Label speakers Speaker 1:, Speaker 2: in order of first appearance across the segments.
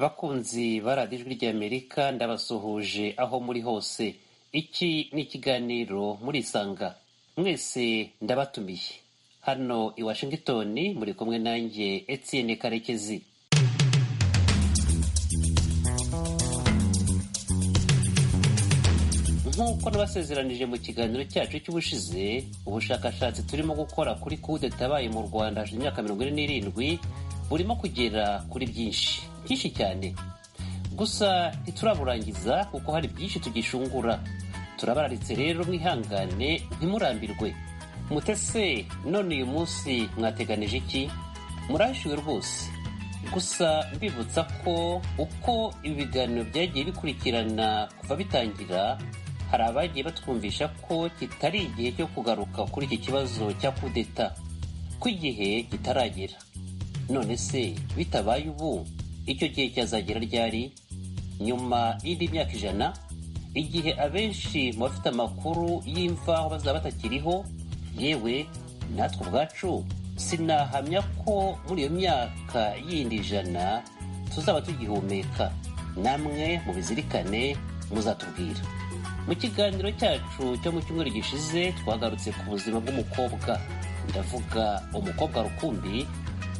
Speaker 1: Bakunzi ba Radiyo Ijwi ry'Amerika ndabasuhuje aho muri hose iki ni ikiganiro murisanga mwese ndabatumiye hano i Washington muri kumwe nanjye Etienne Karekezi nk'uko nabasezeranije mu kiganiro cyacu cy'ubushize ubushakashatsi turimo gukora kuri kudeta yabaye mu rwanda hashize imyaka mirongo ine n'irindwi burimo kugera kuri byinshi byinshi cyane gusa ntituraburangiza kuko hari byinshi tugishungura turabararitse rero mwihangane ntimurambirwe mutese none uyu munsi mwateganije iki murashiwe rwose gusa mbibutsa ko uko ibi biganiro byagiye bikurikirana kuva bitangira hari abagiye batwumvisha ko kitari igihe cyo kugaruka kuri iki kibazo cya kudeta ko igihe kitaragera none se bitabaye ubu icyo gihe cyazagera ryari nyuma y'indi myaka ijana igihe abenshi mu bafite amakuru y'imvaho bazaba batakiriho yewe natwe ubwacu sinahamya ko muri iyo myaka yindi ijana tuzaba tugihumeka namwe mubizirikane muzatubwira mu kiganiro cyacu cyo mu cyumweru gishize twagarutse ku buzima bw'umukobwa ndavuga umukobwa rukumbi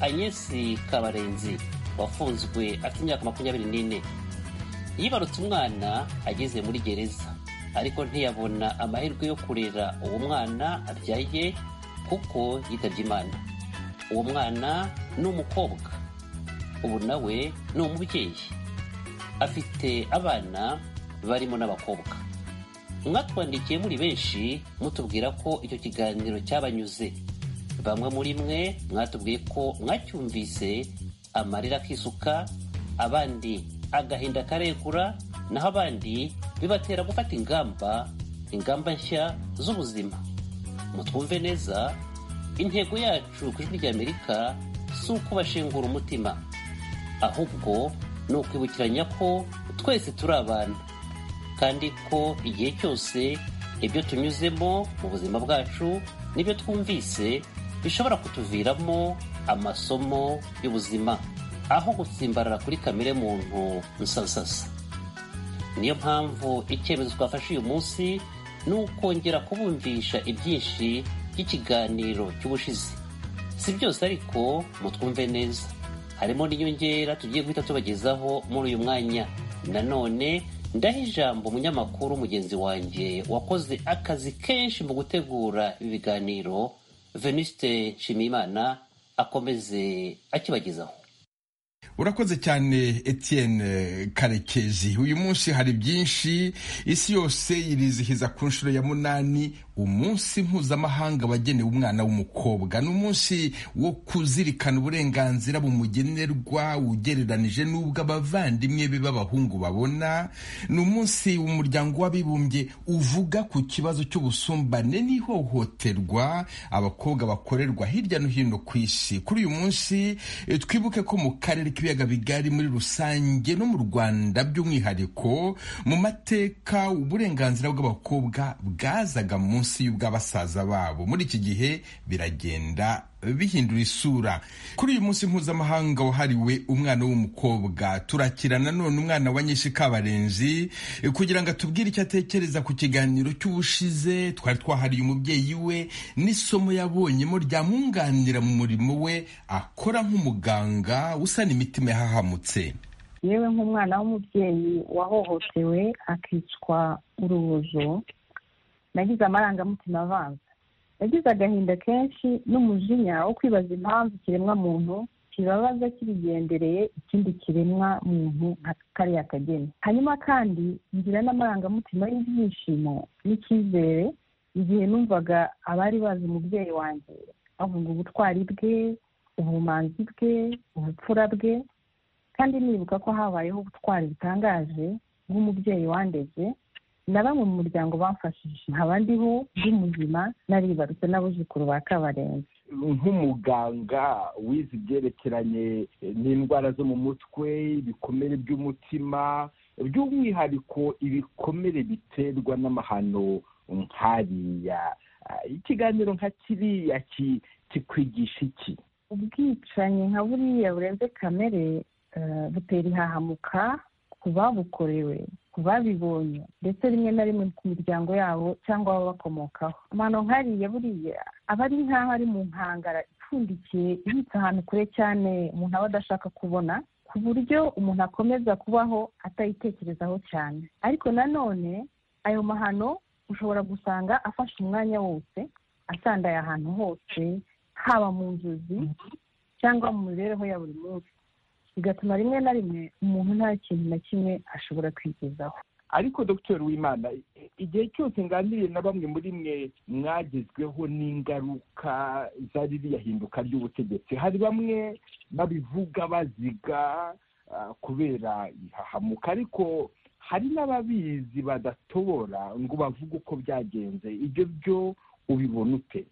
Speaker 1: anyesi kabarenzi wafunzwe afite imyaka makumyabiri n'ine yibarutse umwana ageze muri gereza ariko ntiyabona amahirwe yo kurera uwo mwana abyaye kuko yitabye imana uwo mwana ni umukobwa ubu nawe ni umubyeyi afite abana barimo n'abakobwa mwatwandikiye muri benshi mutubwira ko icyo kiganiro cyabanyuze bamwe muri mwe mwatubwiye ko mwacyumvise amarira akisuka abandi agahinda karegura naho abandi bibatera gufata ingamba ingamba nshya z'ubuzima mutwumve neza intego yacu ku ijwi ry'amerika si ukubashengura umutima ahubwo ni ukwibukiranya ko twese turi abantu kandi ko igihe cyose ibyo tunyuzemo mu buzima bwacu n'ibyo twumvise bishobora kutuviramo amasomo y'ubuzima aho gutsimbarara kuri kamere muntu nsasasa niyo mpamvu icyemezo twafashe uyu munsi ni ukongera kubumvisha ibyinshi by'ikiganiro cy'ubushize si byose ariko mutwumve neza harimo n'inyongera tugiye guhita tubagezaho muri uyu mwanya nanone ndaha ijambo umunyamakuru mugenzi wanjye wakoze akazi kenshi mu gutegura ibi biganiro venuste nshimiyimana akomeze akibagezaho
Speaker 2: urakoze cyane Etienne karekezi uyu munsi hari byinshi isi yose irizihiza ku nshuro ya munani umunsi mpuzamahanga wagenewe umwana w'umukobwa ni umunsi wo kuzirikana uburenganzira bumugenerwa ugereranije n'ubwo abavandimwe be b'abahungu babona ni umunsi umuryango w'abibumbye uvuga ku kibazo cy'ubusumbane n'ihohoterwa abakobwa bakorerwa hirya no hino ku isi kuri uyu munsi twibuke ko mu karere k'ibiyaga bigari muri rusange no mu rwanda by'umwihariko mu mateka uburenganzira bw'abakobwa bwazaga munsi y'ubw'abasaza babo muri iki gihe biragenda bihindura isura kuri uyu munsi mpuzamahanga wahariwe umwana w'umukobwa turakirana none umwana wa nyinshi kabarenzi kugira ngo atubwire icyo atekereza ku kiganiro cy'ubushize twari twahariye umubyeyi we n'isomo yabonyemo ryamwunganira mu murimo we akora nk'umuganga usana imitima yahahamutse
Speaker 3: yewe nk'umwana w'umubyeyi wahohotewe akicwa urubozo nagize amarangamutima avanze nagize agahinda kenshi n'umujinya wo kwibaza impamvu ikiremwa muntu kibabaza kibigendereye ikindi kiremwa muntu nka kariya kageni hanyuma kandi ngira n'amarangamutima y'ibyishimo n'icyizere igihe numvaga abari bazi umubyeyi wanjye bavuga ubutwari bwe ubumanzi bwe ubupfura bwe kandi nibuka ko habayeho ubutwari butangaje bw'umubyeyi wandeze na bamwe mu muryango bamfashije nkaba ndiho ndi muzima naribarutse n'abuzukuru ba kabarenzi
Speaker 4: nk'umuganga wize ibyerekeranye n'indwara zo mu mutwe ibikomere by'umutima by'umwihariko ibikomere biterwa n'amahano nkariya ikiganiro nka kiriya kikwigisha iki
Speaker 3: ubwicanyi nka buriya burenze kamere butera ihahamuka ku babukorewe ku babibonye ndetse rimwe na rimwe ku miryango yabo cyangwa abo bakomokaho amano nkariya buriya aba ari nk'aho ari mu nkangara ipfundikiye ibitse ahantu kure cyane umuntu aba adashaka kubona ku buryo umuntu akomeza kubaho atayitekerezaho cyane ariko nanone ayo mahano ushobora gusanga afashe umwanya wose asandaye ahantu hose haba mu nzozi cyangwa mu mibereho ya buri munsi bigatuma rimwe na rimwe umuntu nta kintu na kimwe ashobora kwigezaho
Speaker 4: ariko dr wimana igihe cyose nganiriye na bamwe muri mwe mwagezweho n'ingaruka za ririya hinduka ry'ubutegetsi hari bamwe babivuga baziga kubera ihahamuka ariko hari n'ababizi badatobora ngo bavuge uko byagenze ibyo byo ubibona ute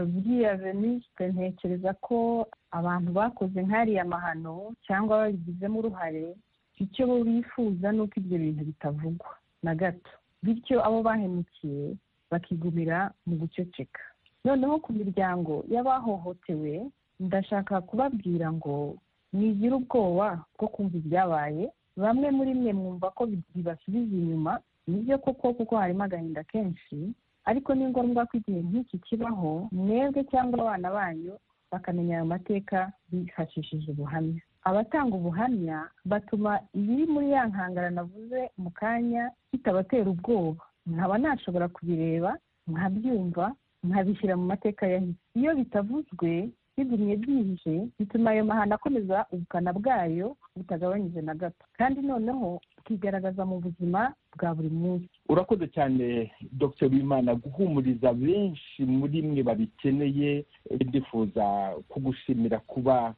Speaker 3: buriya venisite ntekereza ko abantu bakoze nk'ariya mahano cyangwa babigizemo uruhare icyo bo bifuza ni uko ibyo bintu bitavugwa na gato bityo abo bahemukiye bakigumira mu guceceka noneho ku miryango y'abahohotewe ndashaka kubabwira ngo ntigira ubwoba bwo kumva ibyabaye bamwe muri mwe mwumva ko bibasubiza inyuma nibyo koko kuko harimo agahinda kenshi ariko ni ngombwa ko igihe nk'iki kibaho mwebwe cyangwa abana banyu bakamenya ayo mateka bifashishije ubuhamya abatanga ubuhamya batuma ibiri muri ya nkangara navuze mu kanya bitabatera ubwoba nkaba nashobora kubireba nkabyumva nkabishyira mu mateka yahise iyo bitavuzwe bigumye byihishe bituma ayo mahano akomeza ubukana bwayo butagabanyije na gato kandi noneho tukigaragaza mu buzima bwa buri munsi
Speaker 4: urakoze cyane dr wimana guhumuriza benshi muri mwe babikeneye ndifuza kugushimira kuba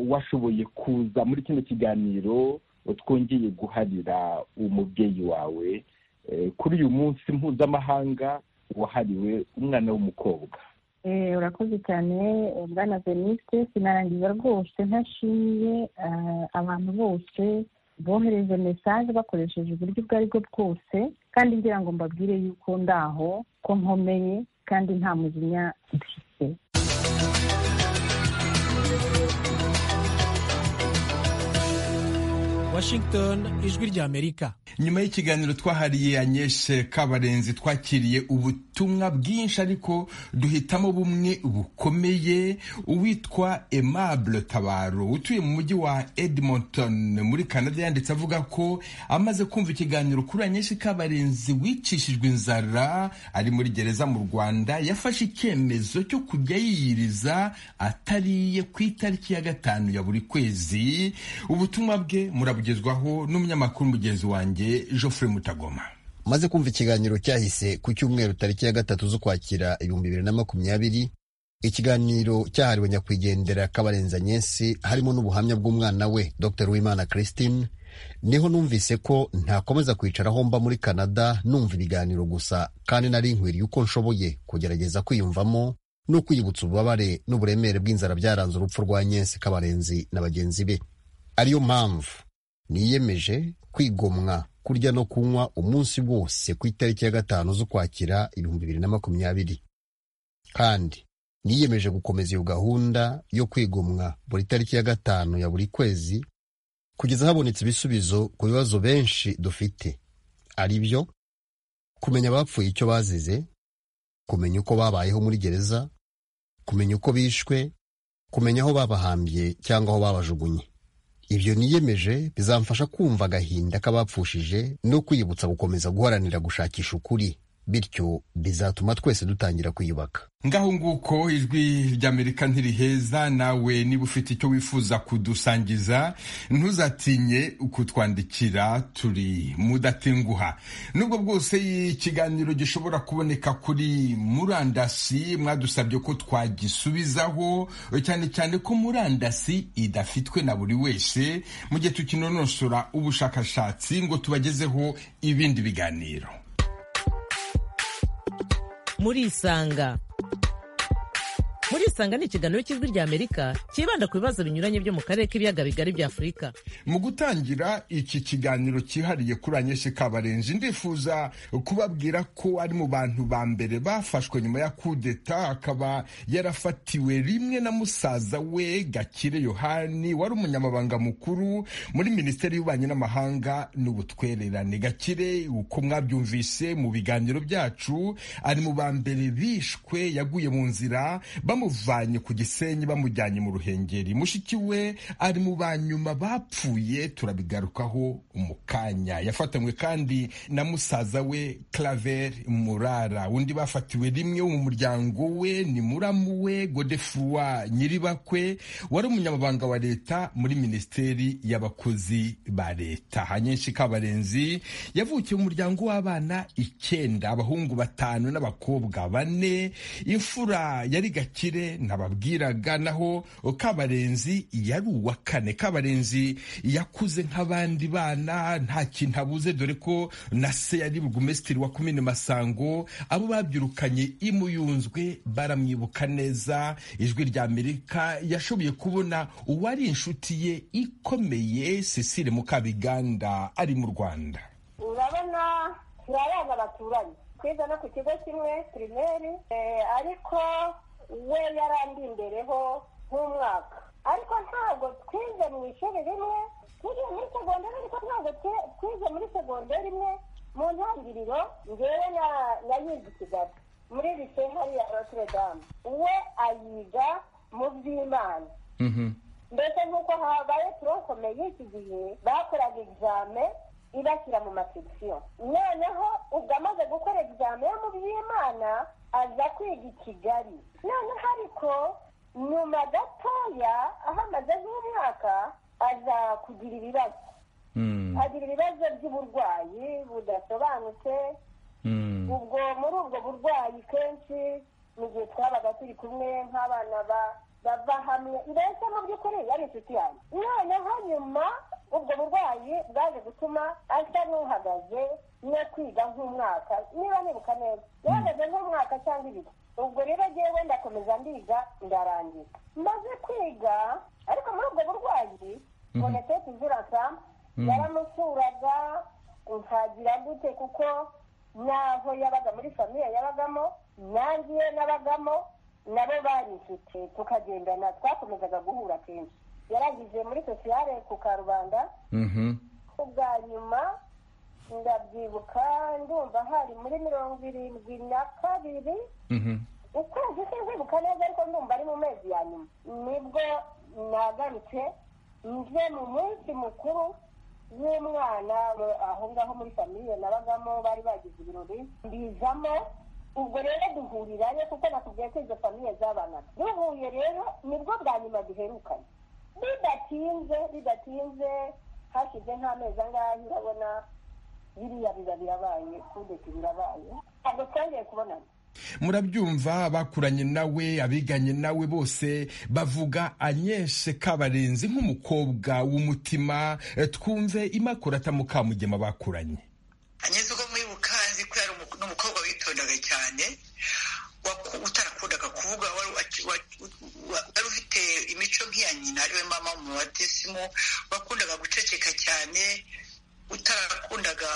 Speaker 4: washoboye kuza muri kino kiganiro twongeye guharira umubyeyi wawe kuri uyu munsi mpuzamahanga wahariwe umwana w'umukobwa
Speaker 3: urakoze cyane bwana veniste sinarangiza rwose ntashimiye abantu bose bohereje mesaje bakoresheje uburyo ubwo ari bwo bwose kandi ngira ngo mbabwire yuko ndaho ko nkomeye kandi nta mujinya mfite
Speaker 5: washington ijwi ry'amerika
Speaker 2: nyuma y'ikiganiro twahariye anyeshe kabarenzi twakiriye ubutumwa bwinshi ariko duhitamo bumwe bukomeye uwitwa aimable tabaro utuye mu mujyi wa edmonton muri canada yanditse avuga ko amaze kumva ikiganiro kuri anyeshe kabarenzi wicishijwe inzara ari muri gereza mu rwanda yafashe icyemezo cyo kujya yiyiriza atariye ku itariki ya gatanu ya buri kwezi ubutumwa bwe murabugezwaho n'umunyamakuru mugenzi wanjye Geoffrey Mutagoma
Speaker 6: maze kumva ikiganiro cyahise ku cyumweru tariki ya gatatu z'ukwakira ibihumbi bibiri na makumyabiri ikiganiro cyahariwe nyakwigendera kabarenza nyesi harimo n'ubuhamya bw'umwana we dr wimana christine niho numvise ko ntakomeza kwicaraho mba muri canada numva ibiganiro gusa kandi nari nkwiriye uko nshoboye kugerageza kwiyumvamo no kwiyibutsa ububabare n'uburemere bw'inzara byaranze urupfu rwa nyesi kabarenzi na bagenzi be ariyo mpamvu niyemeje kwigomwa kurya no kunywa umunsi wose ku itariki ya gatanu z'ukwakira ibihumbi bibiri na makumyabiri kandi niyemeje gukomeza iyo gahunda yo kwigomwa buri tariki ya gatanu ya buri kwezi kugeza habonetse ibisubizo ku bibazo benshi dufite ari byo kumenya abapfuye icyo bazize kumenya uko babayeho muri gereza kumenya uko bishwe kumenya aho babahambye cyangwa aho babajugunye ibyo niyemeje bizamfasha kumva agahinda k'abapfushije no kwibutsa gukomeza guharanira gushakisha ukuri bityo bizatuma twese dutangira kwiyubaka
Speaker 2: ngaho nguko ijwi ry'amerika ntiriheza nawe niba ufite icyo wifuza kudusangiza ntuzatinye kutwandikira turi mudatenguha nubwo bwose ikiganiro gishobora kuboneka kuri murandasi mwadusabye ko twagisubizaho cyane cyane ko murandasi idafitwe na buri wese mu gihe tukinonosora ubushakashatsi ngo tubagezeho ibindi biganiro
Speaker 7: murisanga Ikusanga ni ikiganiro cy'ijwi ry'Amerika cyibanda ku bibazo binyuranye byo mu karere k'ibiyaga bigari bya Afurika.
Speaker 2: mu gutangira iki kiganiro cyihariye kuri anyeshe kabarenzi ndifuza kubabwira ko ari mu bantu ba mbere bafashwe nyuma ya kudeta akaba yarafatiwe rimwe na musaza we gakire yohani wari umunyamabanga mukuru muri minisiteri y'ububanyi n'amahanga n'ubutwererane gakire uko mwabyumvise mu biganiro byacu ari mu ba mbere bishwe yaguye mu nzira bamuvanye ku gisenyi bamujyanye mu ruhengeri mushiki we ari mu ba nyuma bapfuye turabigarukaho mu kanya yafatanywe kandi na musaza we claver murara undi bafatiwe rimwe mu muryango we ni muramu we godefroi nyiribakwe wari umunyamabanga wa leta muri minisiteri y'abakozi ba leta hanyenshi kabarenzi yavukiye mu muryango w'abana icyenda abahungu batanu n'abakobwa bane imfura yari gakire nababwiraga naho kabarenzi yari uwa kane kabarenzi yakuze nk'abandi bana nta kintu abuze dore ko na se yari burugumesitiri wa komine masango abo babyirukanye imuyunzwe baramwibuka neza ijwi rya amerika yashoboye kubona uwari inshuti ye ikomeye cecile mukabiganda ari mu rwanda
Speaker 8: urabona turi abana baturanye twize no ku kigo kimwe pirimeri eh, ariko we yarandi imbereho nk'umwaka ariko ntabwo twize mu ishuri rimwe twize muri segonderi ariko ntabwo twe- twize muri segonderi imwe mu ntangiriro ngewe na- nayiga i kigali muri lise hariya notre dame we ayiga mu by'imana mbese nk'uko habaye turokome y'iki gihe bakoraga egizame ibashyira mu masekisiyo noneho ubwo amaze gukora egizame yo mu by'imana aza kwiga i kigali noneho ariko nyuma gatoya aho amaze nk'umwaka aza kugira ibibazo agira ibibazo by'uburwayi budasobanutse ubwo muri ubwo burwayi kenshi mu gihe twabaga turi kumwe nk'abana ba- bava hamwe mbese mu by'ukuri yari inshuti yanjye noneho nyuma ubwo burwayi bwaje gutuma asa n'uhagaze no kwiga nk'umwaka niba nibuka neza yahagaze nk'umwaka cyangwa ibiri ubwo rero ngewe ndakomeza ndiga ndarangiza maze kwiga ariko muri ubwo burwayi bonetete izirasa yaramusuraga nkagira gute kuko n'aho yabaga muri famiye yabagamo nangiye nabagamo nabo bari inshuti tukagendana twakomezaga guhura kenshi yarangije muri sosiyale ku karubanda ubwa nyuma ndabyibuka ndumva hari muri mirongo irindwi na kabiri ukwezi sinzibuka neza ariko ndumva ari mu mezi ya nyuma nibwo nagarutse nje mu munsi mukuru w'umwana mu- aho ngaho muri famiye nabagamo bari bagize ibirori mbizamo ubwo rero duhurirayo kuko nakubwiye ko izo famiye zabanaga duhuye rero nibwo bwa nyuma duherukanye bidatinze bidatinze hashize nk'amezi angahe urabona biriya biba birabaye kudeti birabaye ntabwo twongeye kubonana
Speaker 2: murabyumva bakuranye nawe abiganye nawe bose bavuga anyeshe kabarenzi nk'umukobwa w'umutima Eh, twumve imakurata mukamugema bakuranye
Speaker 9: anyuze uko mwibuka nzi ko yari umu- n'umukobwa witondaga cyane waku- utarakundaga kuvuga wari wac- wa- wa- wari ufite imico nk'iya nyina ariwe mama mu batisimu wakundaga guceceka cyane utarakundaga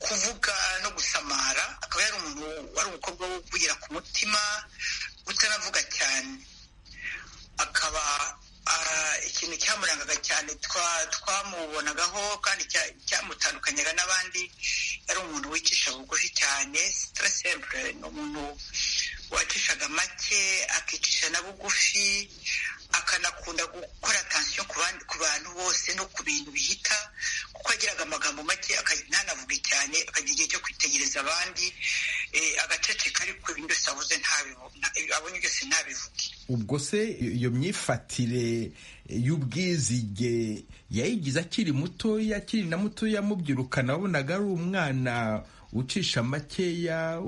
Speaker 9: kuvuga no gusamara akaba yari umuntu wari umukobwa wo kugira ku mutima utanavuga cyane akaba ah, ikintu cyamurangaga cyane twa- twamubonagaho kandi cya- cyamutandukanyaga n'abandi yari umuntu wicisha bugufi cyane sitara sempure ni umuntu wacishaga make akicisha na bugufi akanakunda gukora atansiyo ku bandi- ku bantu bose no ku bintu bihita kuko yagiraga amagambo make aka- ntanavuge cyane akagira igihe cyo kwitegereza abandi eh, agaceceka ariko ibintu byose avuze ntabivu- nta- abonye byose ntabivuge
Speaker 2: ubwo se iyo myifatire y'ubwizige yayigize akiri mutoya akiri na mutoya mubyirukana wabonaga ari umwana ucisha makeya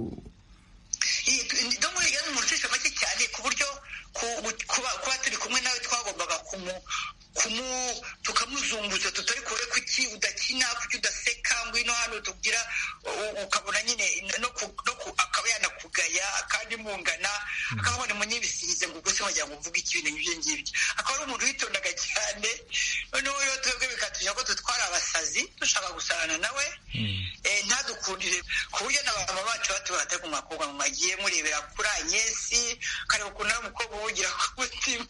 Speaker 9: Iyi- tu- no muri yari umuntu ucisha make cyane ku buryo ku- ku- kuba kuba turi kumwe nawe twagombaga kumu kumu tukamuzunguza tutari kure kuki udakina kuki udaseka ngwino hano tugira u- ukabona nyine no ku- no ku- akaba yanakugaya kandi nkungana akaba ari umunyibisize ngo ubwo se wagira ngo uvuge iki ibintu nk'ibyo ngibyo akaba ari umuntu witondaga cyane noneho rero twebwe bikatugira ko dutwara abasazi dushaka gusarana nawe ntadukundire ku buryo n'abantu bacu batubata ku makobwa mugiye murebera kuri anyesi kareba ukuntu ari umukobwa ubugira ku mutima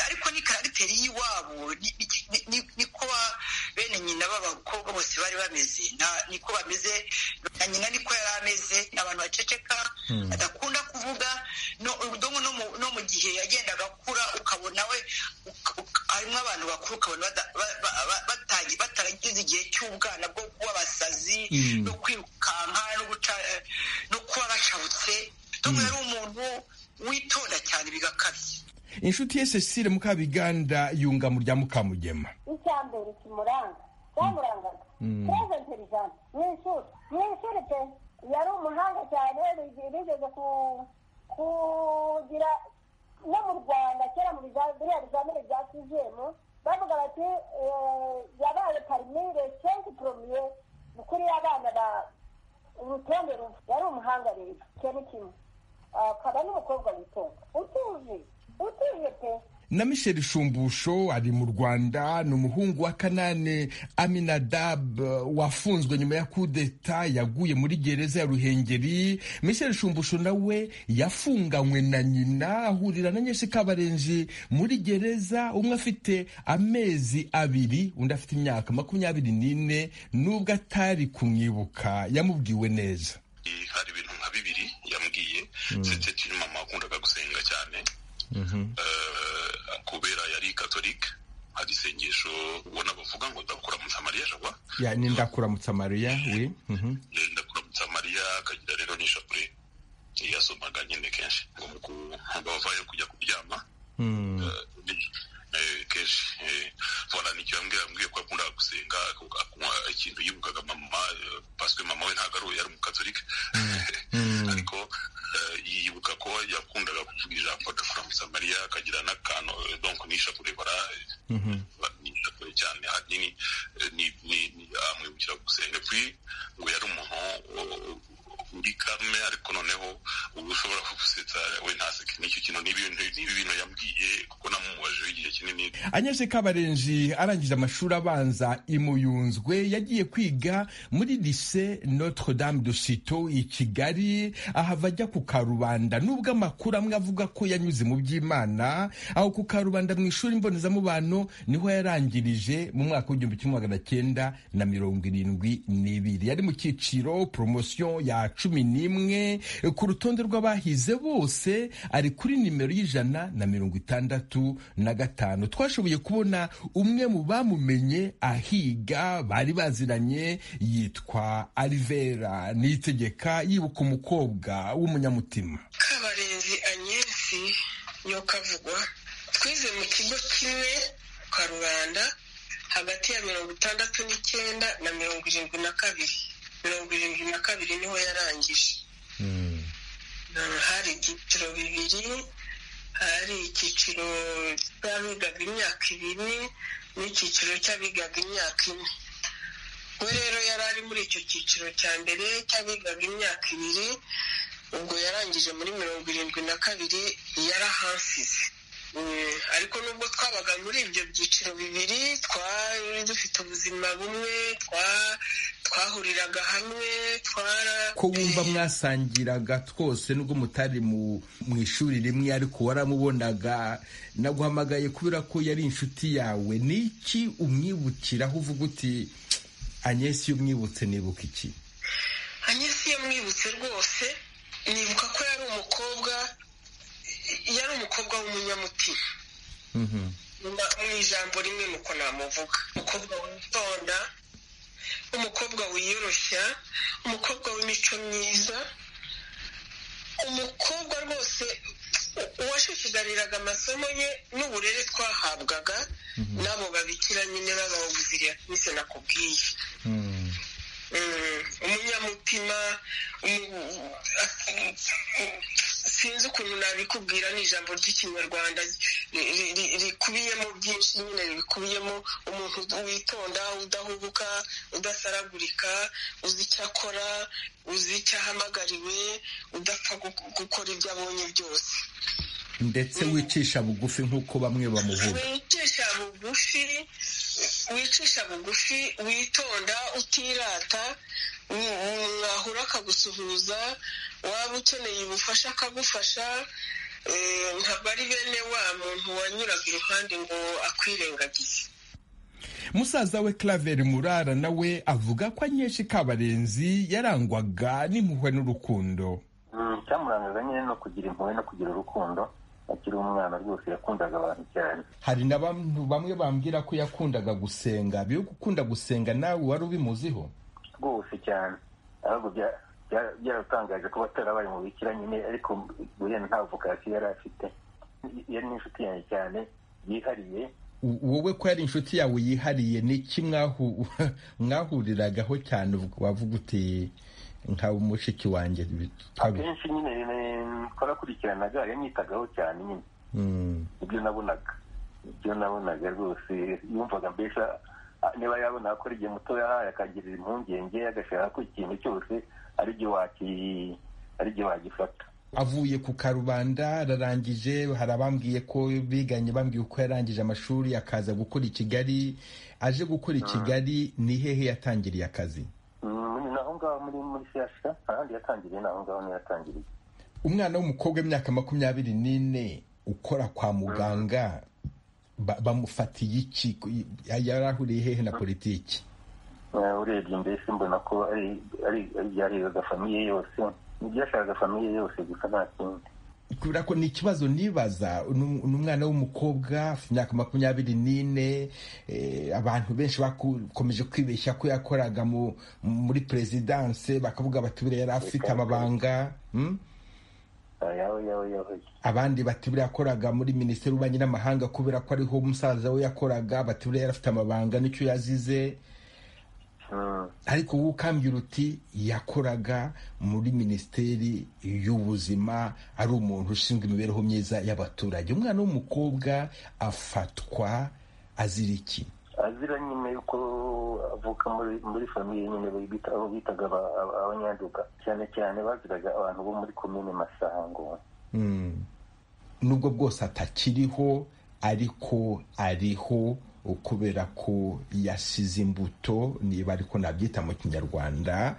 Speaker 9: ariko ni karagiteri y'iwabo niko bene nyina b'abakobwa bose bari bameze niko bameze na nyina niko yari ameze abantu baceceka badakunda kuvuga no mu gihe yagendaga akura ukabona we harimo abantu bakuru ukabona bataragize igihe cy'ubwana bwo kuba abasazi no kwirukanka no kuba bacabutse tom yari umuntu witonda cyane bigakabye
Speaker 2: inshuti ye cecile mukabiganda yunga mu rya mukamugema
Speaker 8: icya mbere kimuranga cyamurangaga kureze intelligence mu ishuri mu ishuri pe yari umuhanga cyane bigeze kugira no mu rwanda kera mu biriya bizamini bya sizemu bavuga bati yabaye parimire senki poromiye ni ukuri abana ba urutonde yari umuhanga rero icyo ni kimwe akaba n'umukobwa witonda utuje utuje pe
Speaker 2: na michel shumbusho ari mu rwanda ni umuhungu wa kanane aminadab wafunzwe nyuma ya kudeta yaguye muri gereza ya ruhengeri michel shumbusho nawe yafunganywe na nyina ahurira na nyinshi kabarenzi muri gereza umwe afite amezi abiri undi afite imyaka makumyabiri n'ine n'ubwo atari kumwibuka yamubwiwe neza
Speaker 10: hari ibintu nka bibiri yambwiye siteti mama wakundaga gusenga cyane kubera yari katolike hari isengesho ubona bavuga ngo ndakuramutsa mariya jagwa
Speaker 2: ni ndakuramutsa mariya we
Speaker 10: ndakuramutsa mariya akagira rero n'ishapure yasomaga nyine kenshi ngo bavayo kujya kuryama kenshi vora nicyo yambwira yambwiye ko yakundaga gusenga akunywa ikintu yibukaga mama paswe mama we ntabwo ari umukatolike ariko yibuka ko yakundaga kuvuga ijambo ndakuramutsa mariya akagira n'akantu donko n'ishapure bara n'ishapure cyane ahanini amwibukira gusenga puis ngo yari umuntu uri kame ariko noneho ubu ushobora kugusetsa we ntaseke n'icyo kintu n'ibintu n'ibintu yambwiye kuko namumubajije igihe kinini
Speaker 2: anyeshe kabarenzi arangije amashuri abanza imuyunzwe yagiye kwiga muri lise notre dame de sito i kigali ahava ajya ku karubanda nubwo amakuru amwe avuga ko yanyuze mu by'imana aho ku karubanda mu ishuri mbonezamubano niho yarangirije mu mwaka w'igihumbi kimwe magana cyenda na mirongo irindwi n'ibiri yari mu cyiciro promotion ya cumi n'imwe ku rutonde rw'abahize bose ari kuri nimero y'ijana na mirongo itandatu na gatanu twashoboye kubona umwe mu bamumenye ahiga bari baziranye yitwa arivera niyitegeka yibuka umukobwa w'umunyamutima
Speaker 9: kabarenzi anyesi niyo kavugwa twize mu kigo kimwe kwa rubanda hagati ya mirongo itandatu n'icyenda na mirongo irindwi na kabiri mirongo irindwi na kabiri niho yarangije hari ibyiciro bibiri hari icyiciro cy'abigaga imyaka ibiri n'icyiciro cy'abigaga imyaka ine we rero yari ari muri icyo cyiciro cya mbere cy'abigaga imyaka ibiri ubwo yarangije muri mirongo irindwi na kabiri yarahasize ariko nubwo twabaga muri ibyo byiciro bibiri twari dufite ubuzima bumwe twahuriraga hamwe twara
Speaker 2: ko wumva mwasangiraga twose nubwo mutari mu ishuri rimwe ariko waramubonaga naguhamagaye kubera ko yari inshuti yawe n'iki umwibukiraho uvuga uti anyesi iyo umwibutse nibuka iki
Speaker 9: anyesi iyo mwibutse rwose nibuka ko yari umukobwa yari umukobwa w'umunyamutima mu ijambo rimwe nuko namuvuga umukobwa witonda umukobwa wiyoroshya umukobwa w'imico myiza umukobwa rwose uwashishigariraga amasomo ye n'uburere twahabwaga n'abo babikira nyine b'abayobozi yakomeze nakubwiye umunyamutima
Speaker 11: sinzi ukuntu nabikubwira ni ijambo ry'ikinyarwanda rikubiyemo byinshi nyine rikubiyemo umuntu witonda udahubuka udasaragurika uzi icyo akora uzi icyo ahamagariwe udapfa gukora ibyo abonye byose
Speaker 12: ndetse wicisha bugufi nk'uko bamwe bamuvuga
Speaker 11: wicisha bugufi wicisha bugufi witonda utirata mwahura akagusuhuza waba ukeneye ubufasha akagufasha ntabwo ari bene wa muntu wanyuraga iruhande ngo akwirengagize
Speaker 2: musaza we Claver murara nawe avuga ko anyeshi kabarenzi yarangwaga n'impuhwe n'urukundo
Speaker 13: icyamurangaga nyine no kugira impuhwe no kugira urukundo akiri umwana rwose yakundaga abantu cyane
Speaker 2: hari na bamwe bambwira ko yakundaga gusenga biyo gukunda gusenga nawe wari ubimuziho
Speaker 13: rwose cyane ahubwo byaratangaje kuba atarabaye mu bikira nyine ariko guhera nta vokasiyo yari afite yari n'inshuti yanjye cyane yihariye
Speaker 2: wowe ko yari inshuti yawe yihariye ni iki mwahuriragaho cyane wavuga uti nka mushiki wanjye
Speaker 13: akenshi nyine twarakurikiranaga yanyitagaho cyane nyine ibyo nabonaga ibyo nabonaga rwose yumvaga mbese niba yabona ko ari igihe mutoya akagirira impungenge agashaka ko ikintu cyose ari igihe wagifata
Speaker 2: avuye ku karubanda ararangije hari abambwiye ko biganye bambwiye uko yarangije amashuri akaza gukora i kigali aje gukora i kigali ni hehe yatangiriye akazi
Speaker 13: ngaho muri muri siyasha ahandi yatangiriye naho ngaho niyo yatangiriye
Speaker 2: umwana w'umukobwa w'imyaka makumyabiri n'ine ukora kwa muganga bamufatiye iki yari ahuriye hehe na politiki
Speaker 13: urebye mbese mbona ko ari ibyarebaga famiye yose ibyashakaga famiye yose gusa nta kindi
Speaker 2: kubera ko ni ikibazo nibaza ni umwana w'umukobwa imyaka makumyabiri n'ine abantu benshi bakomeje kwibeshya ko yakoraga muri perezidanse bakavuga bati buriya yari afite amabanga abandi bati buriya yakoraga muri minisiteri y'ububanyi n'amahanga kubera ko ariho umusaza we yakoraga bati buriya yari afite amabanga n'icyo yazize ariko wowe ukambwira uti yakoraga muri minisiteri y'ubuzima ari umuntu ushinzwe imibereho myiza y'abaturage umwana w'umukobwa afatwa azira iki
Speaker 13: azira nyine yuko avuka muri famiye nyine aho bitaga abanyanduka cyane cyane baziraga abantu bo muri komine masango
Speaker 2: nubwo bwose atakiriho ariko ariho kubera ko yasize imbuto niba ariko nabyita mu kinyarwanda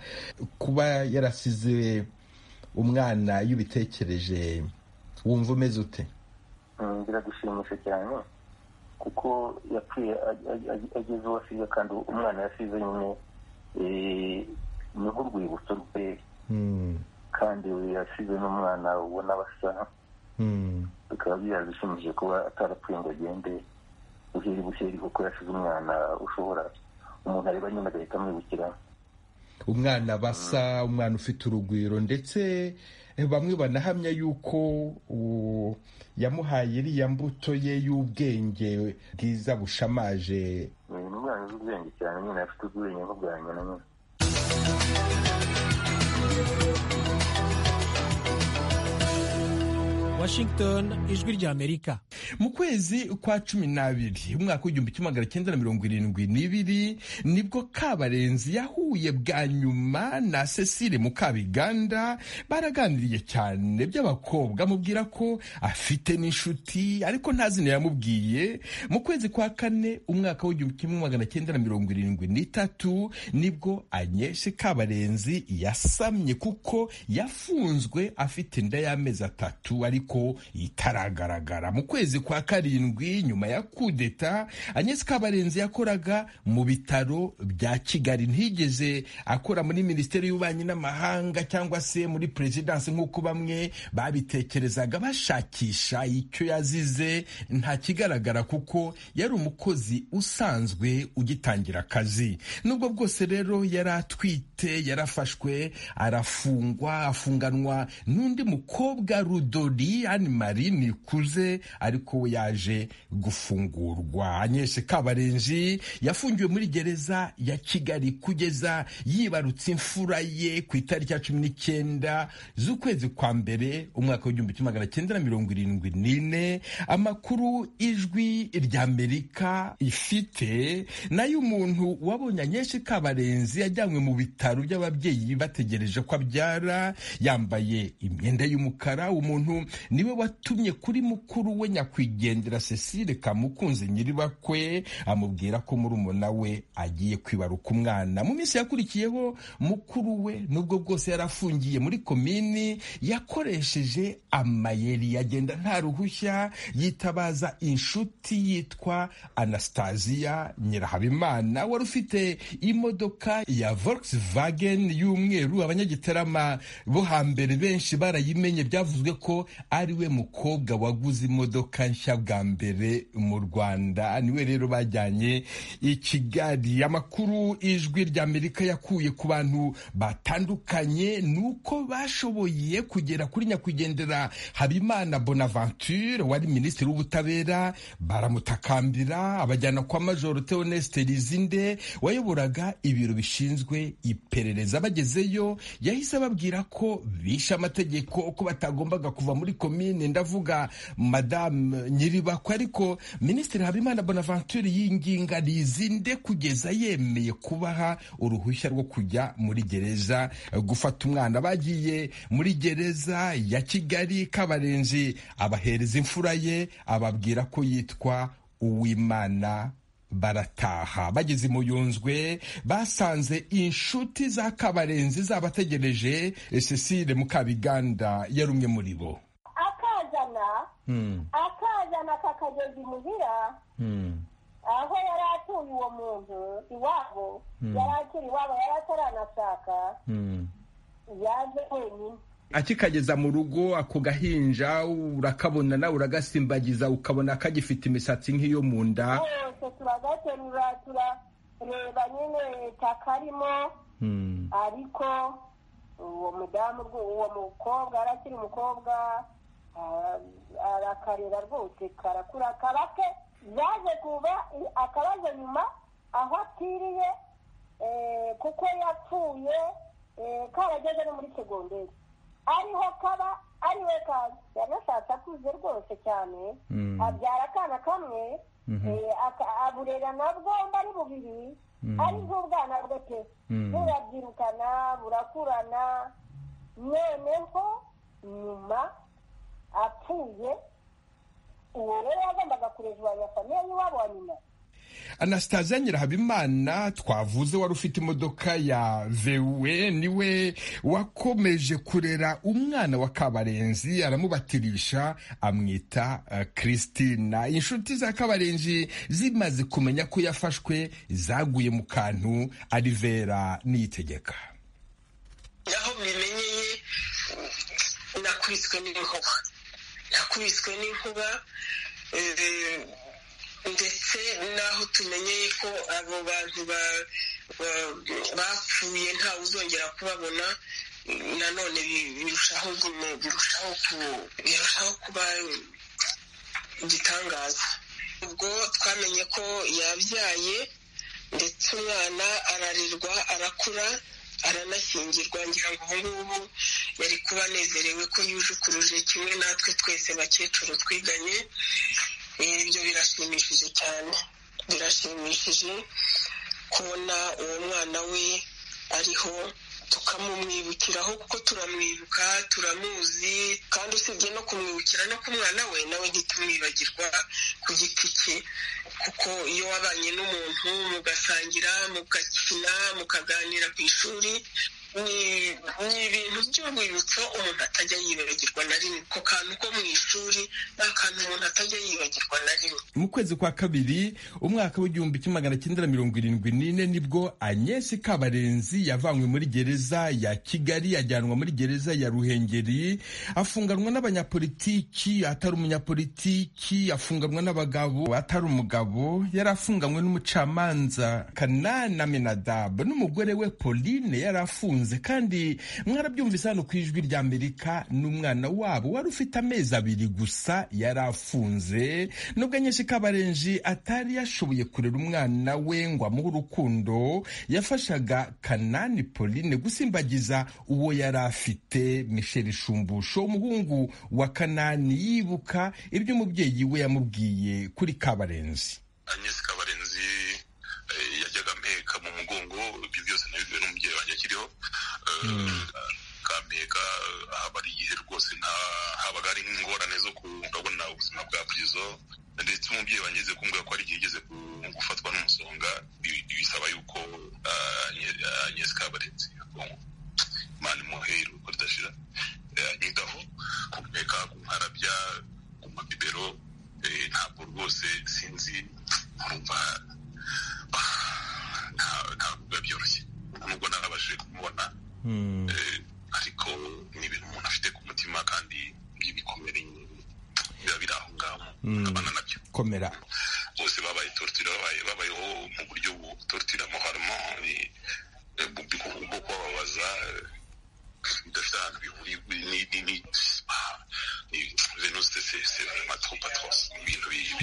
Speaker 2: kuba yarasize umwana iyo ubitekereje wumva umeze ute
Speaker 13: biragushimisha cyane kuko yapfuye ageze uwo asize kandi umwana yasize nyine ni nk'urwibutso rwe kandi yasize n'umwana ubona basa bikaba byarabishimije kuba atarapfuye ngo agende buheri buheri kuko yasize umwana ushobora umuntu areba nyine agahita amwibukira
Speaker 2: umwana basa umwana ufite urugwiro ndetse bamwe banahamya yuko yamuhaye iriya mbuto ye y'ubwenge bwiza bushamaje
Speaker 13: ni umwana uzi ubwenge cyane nyine afite ubwenge nk'ubwa nyina nyine
Speaker 5: Washington ijwi ry'Amerika
Speaker 2: mu kwezi kwa cumi n'abiri umwaka w'igihumbi kimwe magana cyenda na mirongo irindwi n'ibiri nibwo kabarenzi yahuye bwa nyuma na Cecile Mukabiganda baraganiriye cyane by'abakobwa amubwira ko afite n'inshuti ariko nta zina yamubwiye mu kwezi kwa kane umwaka w'igihumbi kimwe magana cyenda na mirongo irindwi n'itatu nibwo anyeshe kabarenzi yasamye kuko yafunzwe afite inda y'amezi atatu ariko itaragaragara mu kwezi kwa karindwi nyuma ya kudeta anyesi kabarenzi yakoraga mu bitaro bya kigali ntigeze akora muri minisiteri y'ububanyi n'amahanga cyangwa se muri perezidansi nk'uko bamwe babitekerezaga bashakisha icyo yazize nta kigaragara kuko yari umukozi usanzwe ugitangira akazi nubwo bwose rero yari atwite yarafashwe arafungwa afunganwa n'undi mukobwa rudori ari ani mari nikuze ariko we yaje gufungurwa anyeshe kabarenzi yafungiwe muri gereza ya kigali kugeza yibarutse imfura ye ku itariki ya cumi n'icyenda z'ukwezi kwa mbere umwaka w'igihumbi kimwe magana cyenda na mirongo irindwi n'ine amakuru ijwi ry'amerika ifite nayo umuntu wabonye anyeshe kabarenzi yajyanywe mu bitaro by'ababyeyi bategereje ko abyara yambaye imyenda y'umukara umuntu niwe watumye kuri mukuru we nyakwigendera cecile kamukunze nyiribakwe amubwira ko murumuna we agiye kwibaruka umwana mu minsi yakurikiyeho mukuru we nubwo bwose yari afungiye muri komini yakoresheje amayeri yagenda nta ruhushya yitabaza inshuti yitwa anastasiya nyirahabimana wari ufite imodoka ya volkswagen y'umweru abanyagitarama bo hambere benshi barayimenye byavuzwe ko ariwe mukobwa waguze imodoka nshya bwa mbere mu rwanda niwe rero bajyanye i kigali amakuru ijwi ry'amerika yakuye ku bantu batandukanye ni uko bashoboye kugera kuri nyakwigendera habimana bonaventure wari minisitiri w'ubutabera baramutakambira abajyana kwa majoro theoneste rizinde wayoboraga ibiro bishinzwe iperereza bagezeyo yahise ababwira ko bishe amategeko ko batagombaga kuva muri komine ndavuga madamu nyiribakwe ariko minisitiri habimana bonaventure yinginga rizinde kugeza yemeye kubaha uruhushya rwo kujya muri gereza gufata umwana bagiye muri gereza ya kigali kabarenzi abahereza imfura ye ababwira ko yitwa uwimana barataha bageze mu yunzwe basanze inshuti za kabarenzi zabategereje cecile mukabiganda yari umwe muri bo
Speaker 8: akazana akazana kakageza imuhira aho yari atuye uwo muntu iwabo yari akiri iwabo yari ataranashaka yaje wenyine
Speaker 2: akikageza mu rugo ako gahinja urakabona nawe uragasimbagiza ukabona kagifite imisatsi nk'iyo mu nda
Speaker 8: twese turagaterura turareba nyine kakarimo ariko uwo mudamu uwo mukobwa arakiri umukobwa arakarera rwose karakura karake yaje kuba akabazo nyuma aho atiriye kuko yapfuye karageze no muri segonderi ariho kaba ariwe kaza yari ashatse akuze rwose cyane abyara akana kamwe aburera nabwo ari bubiri ari bw'ubwana bwe pe burabyirukana burakurana noneho nyuma apfuye uwo rero yagombaga kurejwanya famiye y'iwabo wa nyina
Speaker 2: anasitaziya nyirahabimana twavuze wari ufite imodoka ya vewe niwe wakomeje kurera umwana wa kabarenzi aramubatirisha amwita christina inshuti za kabarenzi zimaze kumenya ko yafashwe zaguye mu kantu ari vera niyitegeka
Speaker 11: aho mbimenyeye nakubiswe n'inkuba nakubiswe n'inkuba ndetse n'aho tumenyeye ko abo bantu bapfuye ntawe uzongera kubabona nanone birushaho birushaho kuba igitangaza ubwo twamenye ko yabyaye ndetse umwana ararerwa arakura aranashyingirwa ngira ngo ubu ngubu yari kuba anezerewe ko yujukuruje kimwe natwe twese bakecuru twiganye ibyo birashimishije cyane birashimishije kubona uwo mwana we ariho tukamumwibukiraho kuko turamwibuka turamuzi kandi usibye no kumwibukira no ku mwana we nawe ntitumwibagirwa ku giti cye kuko iyo wabanye n'umuntu mugasangira mugakina mukaganira ku ishuri ni ibintu by'urwibutso umuntu atajya yibagirwa na rimwe ako kantu ko mu ishuri ni akantu umuntu atajya yibagirwa na rimwe
Speaker 2: mu kwezi kwa kabiri umwaka w'igihumbi kimwe magana cyenda na mirongo irindwi n'ine nibwo anyesi kabarenzi yavanywe muri gereza ya kigali yajyanwa muri gereza ya ruhengeri afunganwa n'abanyapolitiki atari umunyapolitiki afunganwa n'abagabo atari umugabo yari afunganywe n'umucamanza kanana menadabu n'umugore we pauline yari afunze bamukunze kandi mwarabyumvise hano ku ijwi ry'amerika n'umwana wabo wari ufite amezi abiri gusa yari afunze nubwo nyinshi kabarenji atari yashoboye kurera umwana we ngo amuhe urukundo yafashaga kanani pauline gusimbagiza uwo yari afite michel shumbusho umuhungu wa kanani yibuka ibyo umubyeyi we yamubwiye kuri kabarenzi
Speaker 10: agnes kabarenzi yajyaga mpeka mu mugongo ibyo byose nabibwiwe n'umubyeyi wanjye akiriho kampeka haba ari igihe rwose habaga hari ingorane zo kubona ubuzima bwa purizo ndetse umubyeyi wangeze kumbwira ko hari igihe igeze gufatwa n'umusonga bisaba yuko agnes kabarenzi imana imuhe iruhuko ridashira anyitaho kumeka kumparabya ku mabibero ntabwo rwose sinzi nkumva ntabwo biba byoroshye nubwo narabashije kumubona ariko ni ibintu umuntu afite ku mutima kandi ibikomere biba biri aho ngaho abana nabyo
Speaker 2: komera
Speaker 10: bose babaye tortira babayeho mu buryo butortira moharimo bwo kubabaza bidafite ahantu bihuriye ni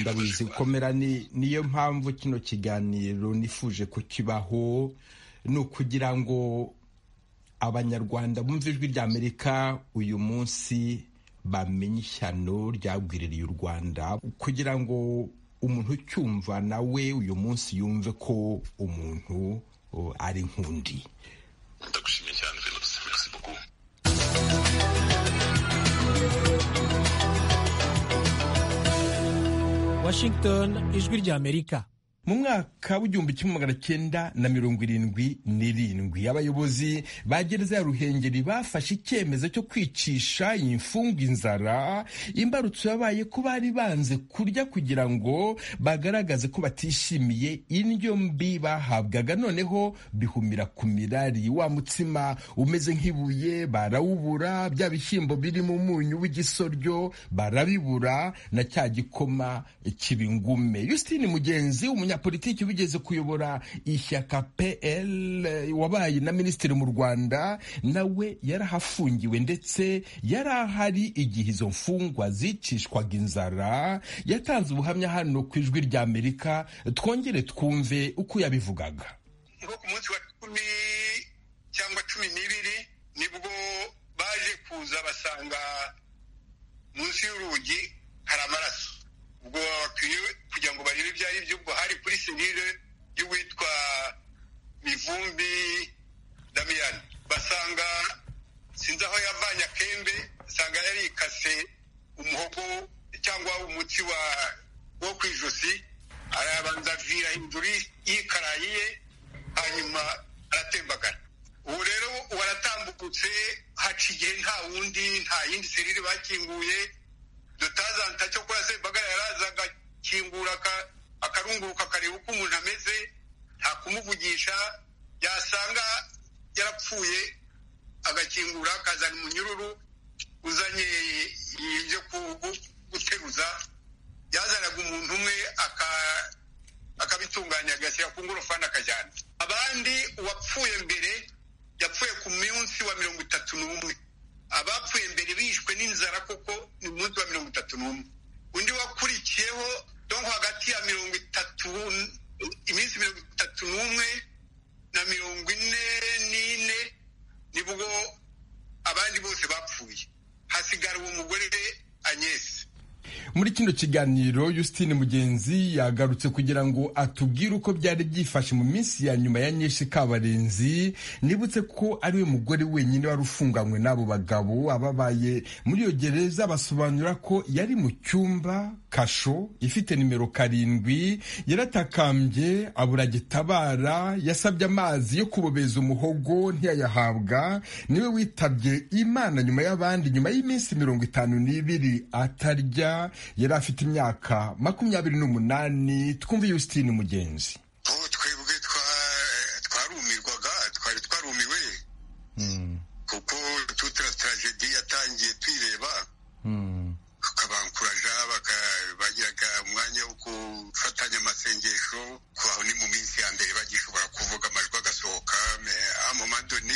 Speaker 2: ndabizi komera ni niyo mpamvu kino kiganiro nifuje ko kibaho ni ukugira ngo abanyarwanda bumve ijwi ry'amerika uyu munsi bamenye ishyano ryagwiririye u rwanda kugira ngo umuntu ucyumva nawe uyu munsi yumve ko umuntu ari nk'undi
Speaker 10: ndagushimiye cyane
Speaker 14: Washington ijwi ry'Amerika
Speaker 2: mu mwaka w'igihumbi kimwe magana cyenda na mirongo irindwi n'irindwi abayobozi ba gereza ya ruhengeri bafashe icyemezo cyo kwicisha imfungwa inzara imbarutso yabaye ko bari banze kurya kugira ngo bagaragaze ko batishimiye indyo mbi bahabwaga noneho bihumira ku mirari wa mutsima umeze nk'ibuye barawubura bya bishyimbo biri mu munyu w'igisoryo barabibura na cya gikoma kibingume Justine Mugenzi umunyapolitiki wigeze kuyobora ishyaka PL wabaye na minisitiri mu Rwanda nawe yarahafungiwe ndetse yari ahari igihe izo mfungwa zicishwaga inzara yatanze ubuhamya hano ku ijwi ry'Amerika twongere twumve uko yabivugaga
Speaker 15: nko ku munsi wa cumi cyangwa cumi n'ibiri nibwo baje kuza basanga munsi y'urugi hari amaraso ubwo bakwiye kugira ngo barebe ibyo ari byo ubwo hari kuri serire y'uwitwa mivumbi damiyani basanga sinzi aho yavanye akembe basanga yari ikase umuhogo cyangwa umutsi wo ku ijosi arabanza avira hejuru yikarayiye hanyuma aratembagara ubu rero ubu aratambukutse haca igihe nta wundi nta yindi serire bakinguye dutazanta cyo kora sembagara yaraza agakingura akarunguruka akareba uko umuntu ameze nta kumuvugisha yasanga yarapfuye agakingura akazana umunyururu uzanye ibyo guteruza yazanaga umuntu umwe akabitunganya agashyira ku ngorofani akajyana abandi uwapfuye mbere yapfuye ku munsi wa mirongo itatu n'umwe abapfuye mbere bishwe n'inzara kuko ni umunsi wa mirongo itatu n'umwe undi wakurikiyeho donko hagati ya mirongo itatu iminsi mirongo itatu n'umwe na mirongo ine n'ine nibwo abandi bose bapfuye hasigara uwo mugore anyesi
Speaker 2: muri kino kiganiro Justine Mugenzi yagarutse kugira ngo atubwire uko byari byifashe mu minsi ya nyuma ya nyinshi kabarenzi nibutse ko ari we mugore wenyine wari ufunganywe n'abo bagabo ababaye muri iyo gereza basobanura ko yari mu cyumba kasho ifite nimero karindwi yaratakambye abura gitabara yasabye amazi yo kubobeza umuhogo ntiyayahabwa niwe witabye imana nyuma y'abandi nyuma y'iminsi mirongo itanu n'ibiri atarya yari afite imyaka makumyabiri n'umunani twumve Justine Mugenzi
Speaker 16: twebwe twarumirwaga twari twarumiwe kuko tutira tragedi yatangiye twireba bakabankuraja bagiraga umwanya wo gufatanya amasengesho kubaho ni mu minsi ya mbere bagishobora kuvuga amajwi agasohoka amomandone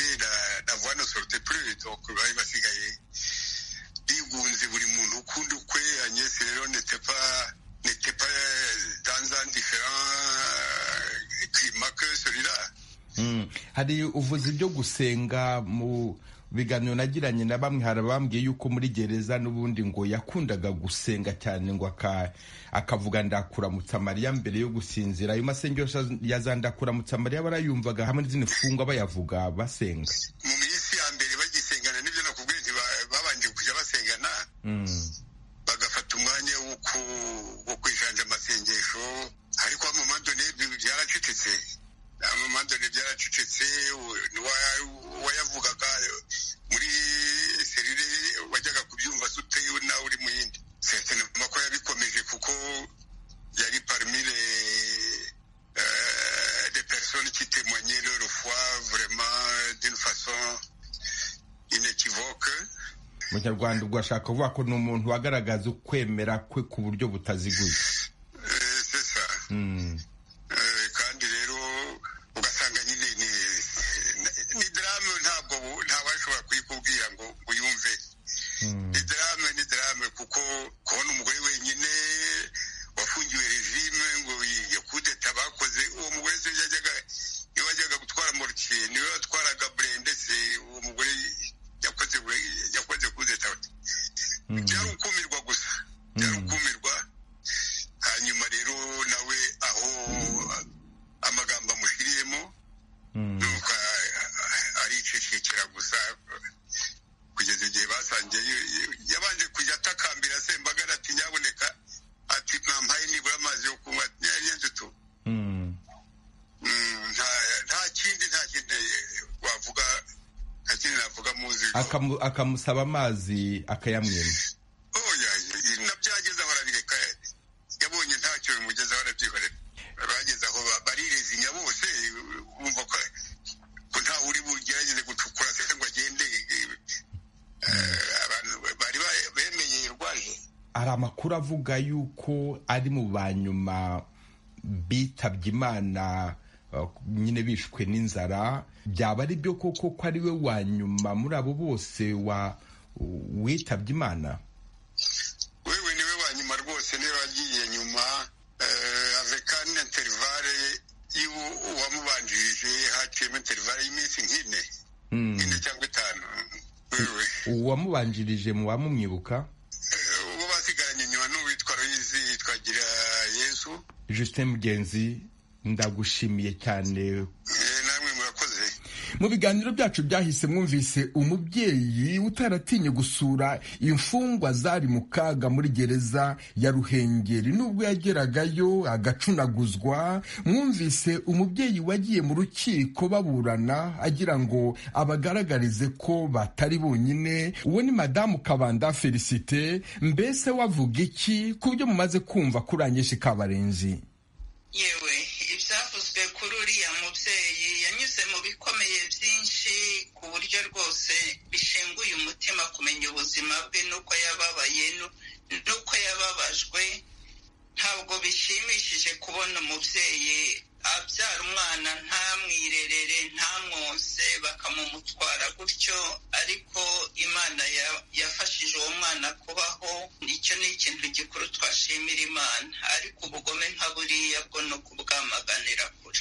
Speaker 2: hari uvuze ibyo gusenga mu biganiro nagiranye na bamwe hari abambwiye yuko muri gereza n'ubundi ngo yakundaga gusenga cyane ngo akavuga ndakuramutsa mariya mbere yo gusinzira ayo masengesho ya za ndakuramutsa mariya barayumvaga hamwe n'izindi mfungwa bayavuga basenga
Speaker 15: mu minsi ya mbere bagisengana n'ibyo nakubwiye ntibabanje kujya basengana bagafata umwanya wo kwikanja amasengesho ariko amamadone byaracecetse amamadone byaracecetse wayavugaga muri serire wajyaga kubyumva se utewe nawe uri mu yindi setenoma ko yabikomeje kuko yari parimire de personnes qui témoignaient leur foi vraiment d'une façon inequivoque
Speaker 2: mu kinyarwanda ubwo ashaka kuvuga ko ni umuntu wagaragaza ukwemera kwe ku buryo butaziguye
Speaker 15: kandi rero ugasanga nyine ni darame ntabwo ntawashobora kuyikubwira ngo uyumve ni darame ni darame kuko kubona umugore wenyine wafungiwe regime ngo iyo kudeta bakoze uwo mugore se yajyaga niwe wajyaga gutwara morukiye niwe watwaraga burende se uwo mugore yakoze yakoze kudeta byari ukumirwa gusa byari ukumirwa hanyuma rero nawe aho amagambo amushyiriyemo nuko aricecekera gusa kugeza igihe basangiye yabanje kujya atakambira sembagara ati nyaboneka ati ntampaye nibura amazi yo kunywa ati nyari ndutu nta kindi nta kindi wavuga nta kindi navuga muzi
Speaker 2: Akamu- akamusaba amazi akayamwima
Speaker 15: oya nabyageze aho arabireka yabonye ntacyo bimugezeho arabyikorera bageze aho ba- barirezanya bose bumva ko ko nta uri bugerageze gucukura se ngo agende Eh, abantu bari ba- bemeye irwaje
Speaker 2: hari amakuru avuga yuko ari mu ba nyuma bitabye imana uh, nyine bishwe n'inzara byaba ari byo koko ko ari we wa nyuma muri abo bose wa witabye imana
Speaker 15: wewe niwe wa nyuma rwose niwe wagiye nyuma eh, avec an intervalle y'uwamubanjirije haciyemo intervalle y'iminsi nk'ine
Speaker 2: Mm.
Speaker 15: ine cyangwa itanu wewe
Speaker 2: uwamubanjirije mu bamumwibuka
Speaker 15: uwo basigaranye nyuma n'uwitwa Louise twagira yesu
Speaker 2: justin mugenzi ndagushimiye cyane
Speaker 15: namwe murakoze
Speaker 2: mu biganiro byacu byahise mwumvise umubyeyi utaratinye gusura imfungwa zari mu kaga muri gereza ya ruhengeri nubwo yageragayo agacunaguzwa mwumvise umubyeyi wagiye mu rukiko baburana agira ngo abagaragarize ko batari bonyine uwo ni madamu kabanda felicite mbese wavuga iki ku byo mumaze kumva kuri anyeshi kabarenzi
Speaker 17: yewe ibyavuzwe kuri uriya mubyeyi yanyuze mu bikomeye byinshi ku buryo rwose bishenguye umutima kumenya ubuzima bwe n'uko yababaye nu- n'uko yababajwe ntabwo bishimishije kubona umubyeyi abyara umwana ntamwirerere ntamwonse bakamumutwara gutyo ariko imana ya- yafashije uwo mwana kubaho icyo ni ikintu gikuru twashimira imana ariko ubugome nka buriya bwo ni ukubwamaganira kure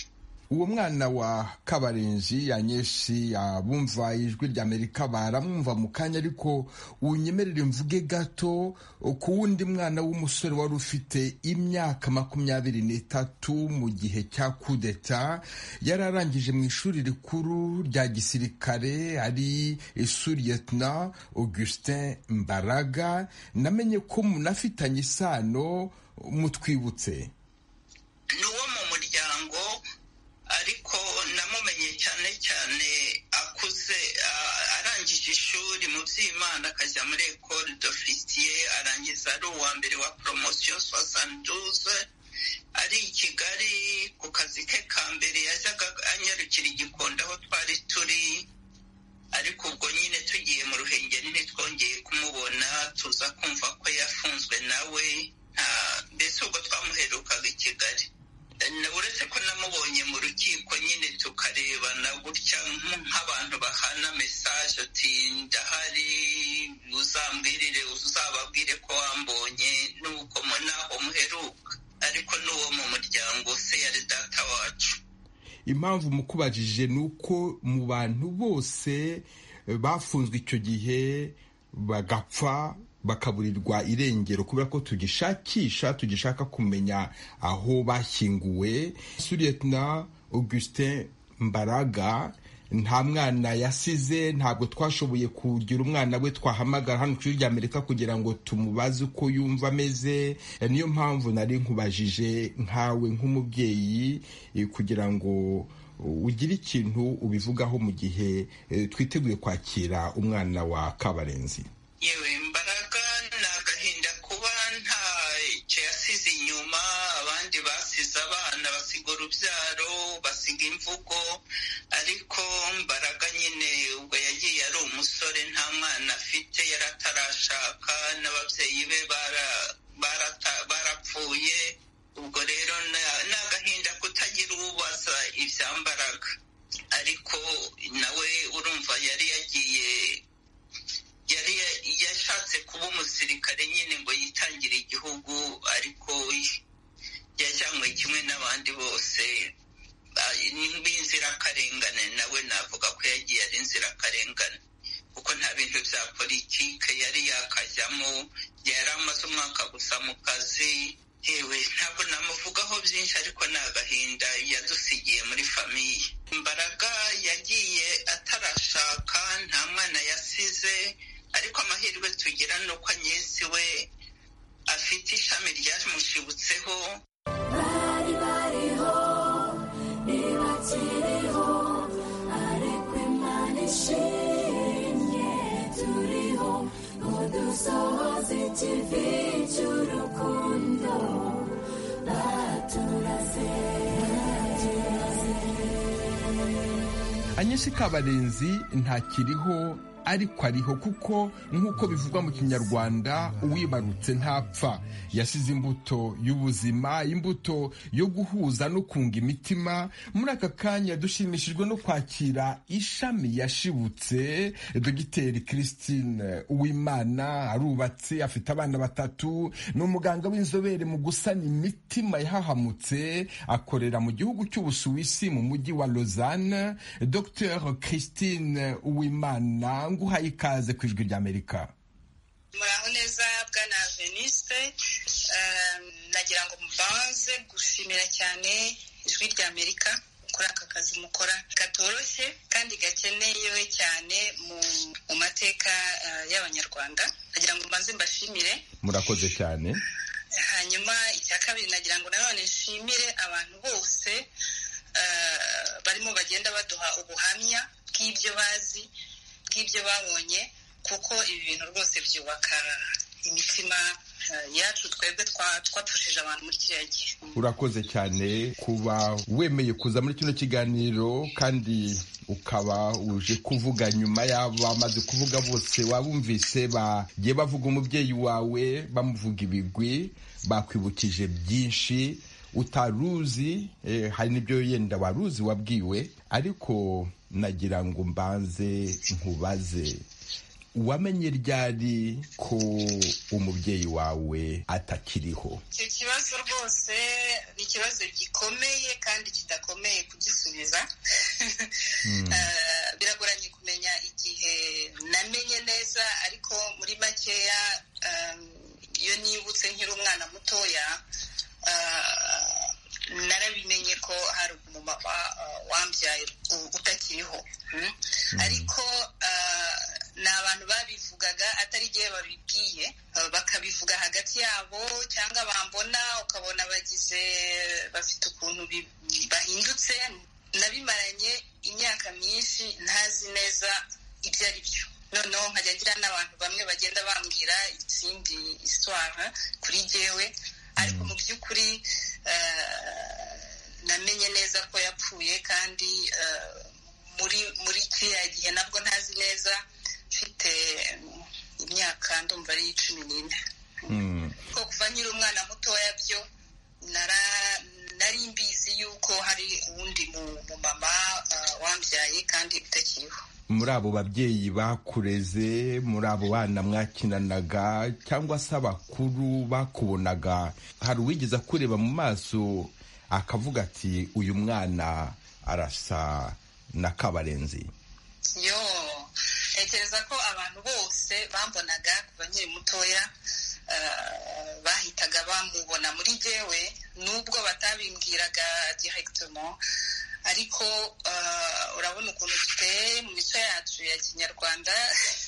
Speaker 2: uwo mwana wa kabarenzi yanyeshi abumva ijwi rya amerika baramwumva mu kanya ariko unyemerere mvuge gato ku wundi mwana w'umusore wari ufite imyaka makumyabiri n'itatu mu gihe cya kudeta yari arangije mu ishuri rikuru rya gisirikare ari suriyetna augustin mbaraga namenye ko munafitanye isano mutwibutse
Speaker 17: ni uwo mu muryango ariko namumenye cyane cyane akuze a- arangije ishuri mu by'imana akajya muri ecole d'officier arangiza ari uwa mbere wa promotion soixante-douze ari i kigali ku kazi ke ka mbere yajyaga anyarukira i gikondo aho twari turi ariko ubwo nyine tugiye mu ruhengeri ntitwongeye kumubona tuza kumva ko yafunzwe nawe nta- mbese ubwo twamuherukaga i kigali Na- uretse ko namubonye mu rukiko nyine tukarebana gutya nk- nk'abantu bahana mesaje ati ndahari uzambwirire uzababwire ko wambonye nuko mu- naho muheruka ariko n'uwo mu muryango se yari data wacu
Speaker 2: impamvu mukubajije ni uko mu bantu bose bafunzwe icyo gihe bagapfa bakaburirwa irengero kubera ko tugishakisha tugishaka kumenya aho bashyinguwe suriyetna augustin mbaraga nta mwana yasize ntabwo twashoboye kugira umwana we twahamagara hano ku rya amerika kugira ngo tumubaze uko yumva ameze niyo mpamvu nari nkubajije nkawe nk'umubyeyi kugira ngo ugire ikintu ubivugaho mu gihe twiteguye kwakira umwana wa kabarenzi
Speaker 17: yewe mbaraga ni agahinda kuba nta cyo yasize inyuma abandi basize abana basiga urubyaro basiga imvugo ariko mbaraga nyine ubwo yagiye ari umusore nta mwana afite yari atarashaka n'ababyeyi be barapfuye ubwo rero ni agahinda kutagira ubaza ibya mbaraga ariko nawe urumva yari yagiye yari yashatse kuba umusirikare nyine ngo yitangire igihugu ariko yajyanywe kimwe n'abandi bose b'inzirakarengane nawe navuga ko yagiye ari inzirakarengane kuko nta bintu bya politike yari yakajyamo yari amaze umwaka gusa mu kazi yewe ntabwo namuvugaho byinshi ariko ni agahinda yadusigiye muri famiye imbaraga yagiye atarashaka nta mwana yasize ariko amahirwe tugira ni uko anyesi we afite ishami ryamushibutseho bari bariho ntibakiriho ariko imana ishimye turiho ngo dusohoze ikivi cy'urukundo baturaze
Speaker 2: anyesi kabarenzi ntakiriho ariko ariho kuko nk'uko bivugwa mu kinyarwanda uwibarutse ntapfa yasize imbuto y'ubuzima imbuto yo guhuza no kunga imitima muri aka kanya dushimishijwe no kwakira ishami yashibutse dogiteri christine uwimana arubatse afite abana batatu ni umuganga w'inzobere mu gusana imitima yahahamutse akorera mu gihugu cy'ubusuwisi mu mujyi wa lausanne dr christine uwimana nguhaye ikaze ku ijwi ry'amerika
Speaker 18: muraho neza bwana veniste nagira ngo mubanze gushimira cyane ijwi ry'amerika kuri aka kazi mukora katoroshye kandi gakeneyewe cyane mu mateka y'abanyarwanda nagira ngo mbanze mbashimire
Speaker 2: murakoze cyane
Speaker 18: hanyuma icya kabiri nagira ngo nanone nshimire abantu bose barimo bagenda baduha ubuhamya bw'ibyo bazi bw'ibyo babonye kuko ibi bintu rwose byubaka imitima yacu twebwe twapfushije abantu muri kiriya gihe
Speaker 2: urakoze cyane kuba wemeye kuza muri kino kiganiro kandi ukaba uje kuvuga nyuma y'abamaze kuvuga bose wabumvise bagiye bavuga umubyeyi wawe bamuvuga ibigwi bakwibukije byinshi utaruzi hari n'ibyo yenda waruzi wabwiwe ariko nagira ngo mbanze nkubaze wamenye ryari ko umubyeyi wawe atakiriho
Speaker 18: icyo kibazo rwose ni ikibazo gikomeye kandi kidakomeye kugisubiza biragoranye kumenya igihe namenye neza ariko muri makeya iyo nibutse nkiri umwana mutoya narabimenye ko hari umumama wambyaye utakiriho ariko ni abantu babivugaga atari igihe babibwiye bakabivuga hagati yabo cyangwa bambona ukabona bagize bafite ukuntu bahindutse nabimaranye imyaka myinshi ntazi neza ibyo ari byo noneho nkajya ngira n'abantu bamwe bagenda bambwira izindi iswara kuri jyewe ariko mu by'ukuri namenye neza ko yapfuye kandi muri muri kiriya gihe nabwo ntazi neza mfite imyaka ndumva ari cumi n'ine kuko kuva nyiri umwana mutoya byo nari mbizi yuko hari uwundi mumama wambyaye kandi utakiriho
Speaker 2: muri abo babyeyi bakureze muri abo bana mwakinanaga cyangwa se abakuru bakubonaga hari uwigeze kureba mu maso akavuga ati uyu mwana arasa na kabarenzi
Speaker 18: yo ntekereza ko abantu bose bambonaga kuva nkiri mutoya bahitaga bamubona muri jyewe nubwo batabimbwiraga direkitomo ariko urabona ukuntu duteye mu mico yacu ya kinyarwanda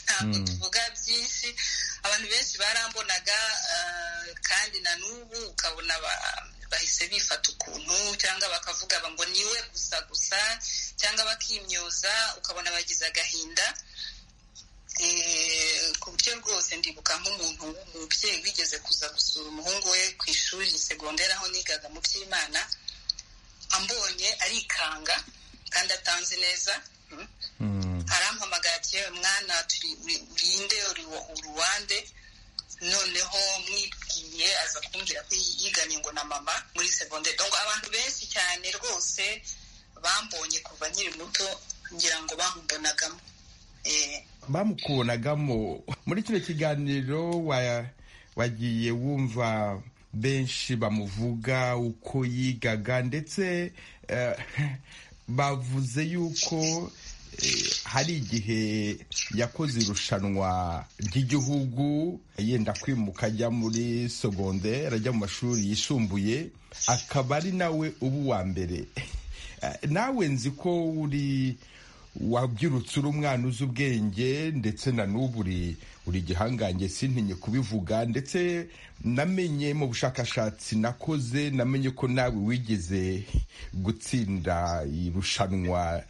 Speaker 18: ntabwo tuvuga byinshi abantu benshi barambonaga kandi na n'ubu ukabona bahise bifata ukuntu cyangwa bakavuga ngo niwe gusa gusa cyangwa bakimyoza ukabona bagize agahinda ku buryo rwose ndibuka nk'umuntu w'umubyeyi wigeze kuza gusura umuhungu we ku ishuri segonderi aho nigaga mu by'imana ambonye arikanga kandi atanze neza arampamagara ati mwana urinde uruwande noneho mwibwiye aza kumbwira ko yiganye ngo na mama muri segonderi abantu benshi cyane rwose bambonye kuva nkiri muto ngira ngo bamumbonagamo
Speaker 2: bamukubonagamo muri kino kiganiro wagiye wumva benshi bamuvuga uko yigaga ndetse bavuze yuko hari igihe yakoze irushanwa ry'igihugu yenda kwimuka ajya muri segonderi ajya mu mashuri yisumbuye akaba ari nawe uba uwa mbere nawe nzi ko uri wabyirutse uri umwana uzi ubwenge ndetse na n'ubu uri gihangange sintinye kubivuga ndetse namenye mu bushakashatsi nakoze namenye ko nawe wigeze gutsinda irushanwa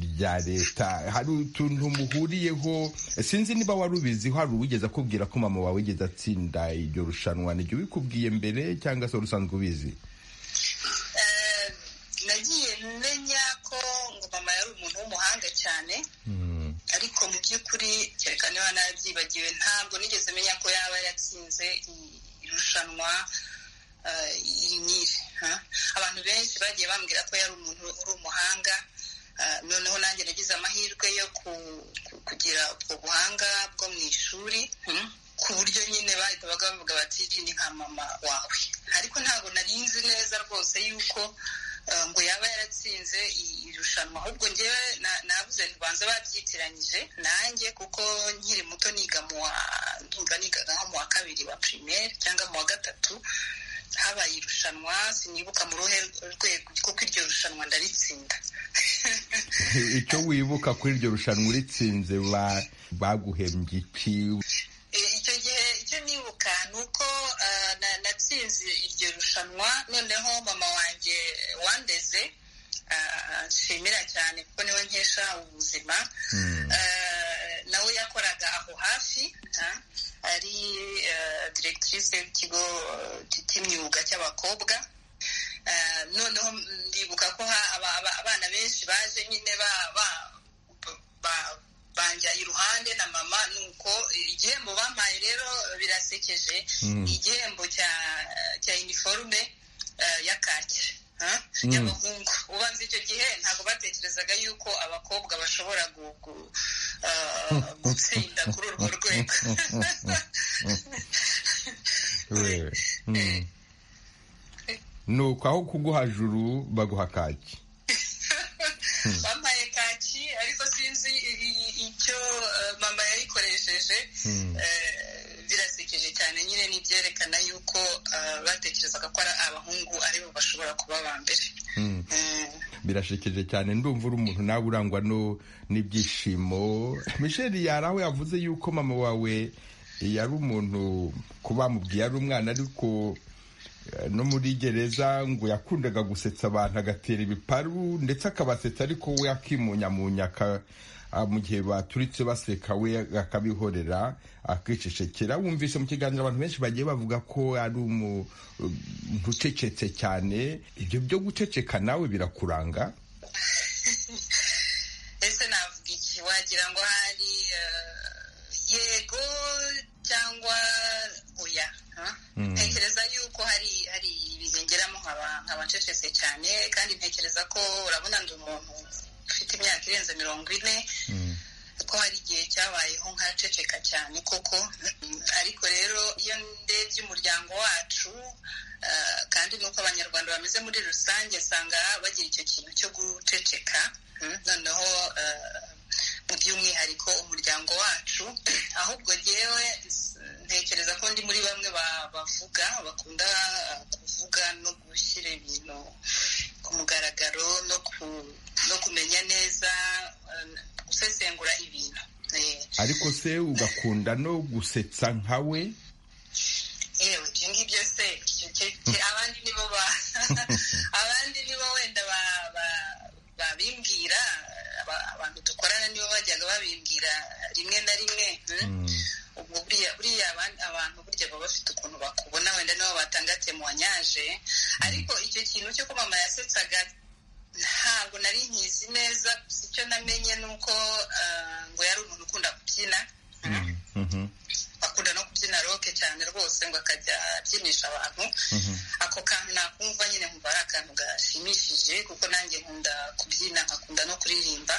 Speaker 2: rya leta hari utuntu muhuriyeho sinzi niba wari ubiziho hari uwigeze akubwira ko mama wawe wigeze atsinda iryo rushanwa niryo bikubwiye mbere cyangwa se usanzwe ubizi
Speaker 18: cyane ariko mu by'ukuri kereka niba nabyibagiwe ntabwo nigeze menya ko yaba yatsinze irushanwa inyiri abantu benshi bagiye bambwira ko yari umuntu uri umuhanga noneho nanjye nagize amahirwe yo kugira ubwo buhanga bwo mu ishuri ku buryo nyine bahita bavuga bati ni nka mama wawe ariko ntabwo narinzi neza rwose yuko ngo yaba yaratsinze irushanwa ahubwo ngewe nabuze ntibanza babyitiranyije nanjye kuko nkiri muto niga mu wa ndumva nigaga nko mu wa kabiri wa pirimeri cyangwa mu wa gatatu habaye irushanwa sinibuka mu ruhe rwego kuko iryo rushanwa ndaritsinda
Speaker 2: icyo wibuka kuri iryo rushanwa uritsinze baguhembye iki
Speaker 18: icyo gihe icyo nibuka ni uko natsinze iryo rushanwa noneho mama wanjye wandeze nshimira cyane kuko niwe nkesha ubuzima nawe yakoraga aho hafi ari diregitirise y'ikigo cy'imyuga cy'abakobwa noneho ndibuka ko abana benshi baje nyine banja iruhande na mama nuko igihembo bampaye rero birasekeje igihembo cya iniforume ya kaki y'abahungu ubanza icyo gihe ntabwo batekerezaga yuko abakobwa bashobora gutsinda kuri urwo rwego
Speaker 2: nuko aho kuguha juru baguha kaki
Speaker 18: bampaye kaki ariko sinzi icyo mama yayikoresheje birasekeje cyane nyine ni ibyerekana yuko batekerezaga ko ari abahungu aribo bashobora kuba ba mbere
Speaker 2: birasekeje cyane ndumva uri umuntu nawe urangwa n'ibyishimo michelle yari aho yavuze yuko mama wawe yari umuntu ko bamubwiye ari umwana ariko no muri gereza ngo yakundaga gusetsa abantu agatera ibiparu ndetse akabasetsa ariko we akimunyamunya mu gihe baturitse baseka we akabihorera akicecekera wumvise mu kiganiro abantu benshi bagiye bavuga ko ari umuntu ucecetse cyane ibyo byo guceceka nawe birakuranga
Speaker 18: ese navuga iki wagira ngo hari yego cyangwa oya ntekereza yuko hari hari ibihengeramo nk'abacecetse cyane kandi ntekereza ko urabona ndi umuntu ufite imyaka irenze mirongo ine ko hari igihe cyabayeho nk'aceceka cyane koko ariko rero iyo ndebye umuryango wacu kandi nuko abanyarwanda bameze muri rusange asanga bagira icyo kintu cyo guceceka noneho by'umwihariko umuryango wacu ahubwo ryewe ntekereza ko ndi muri bamwe bavuga bakunda kuvuga no gushyira ibintu ku mugaragaro no kumenya neza gusesengura ibintu
Speaker 2: ariko se ugakunda no gusetsa nkawe
Speaker 18: yewe ibyo ngibyo se abandi nibo ba abandi nibo wenda babimbwira abantu dukorana nibo bajyaga babimbwira rimwe na rimwe ubwo buriya abantu burya baba bafite ukuntu bakubona wenda nibo batanga temuwanyaje ariko icyo kintu cyo ko mama yasetsaga ntabwo nari nkizi neza gusa icyo namenye ni uko ngo yari umuntu ukunda kubyina akunda no kubyina roke cyane rwose ngo akajya abyinisha abantu ako kantu nakumva nyine nkumva ari akantu gashimishije kuko nanjye nkunda kubyina nkakunda no kuririmba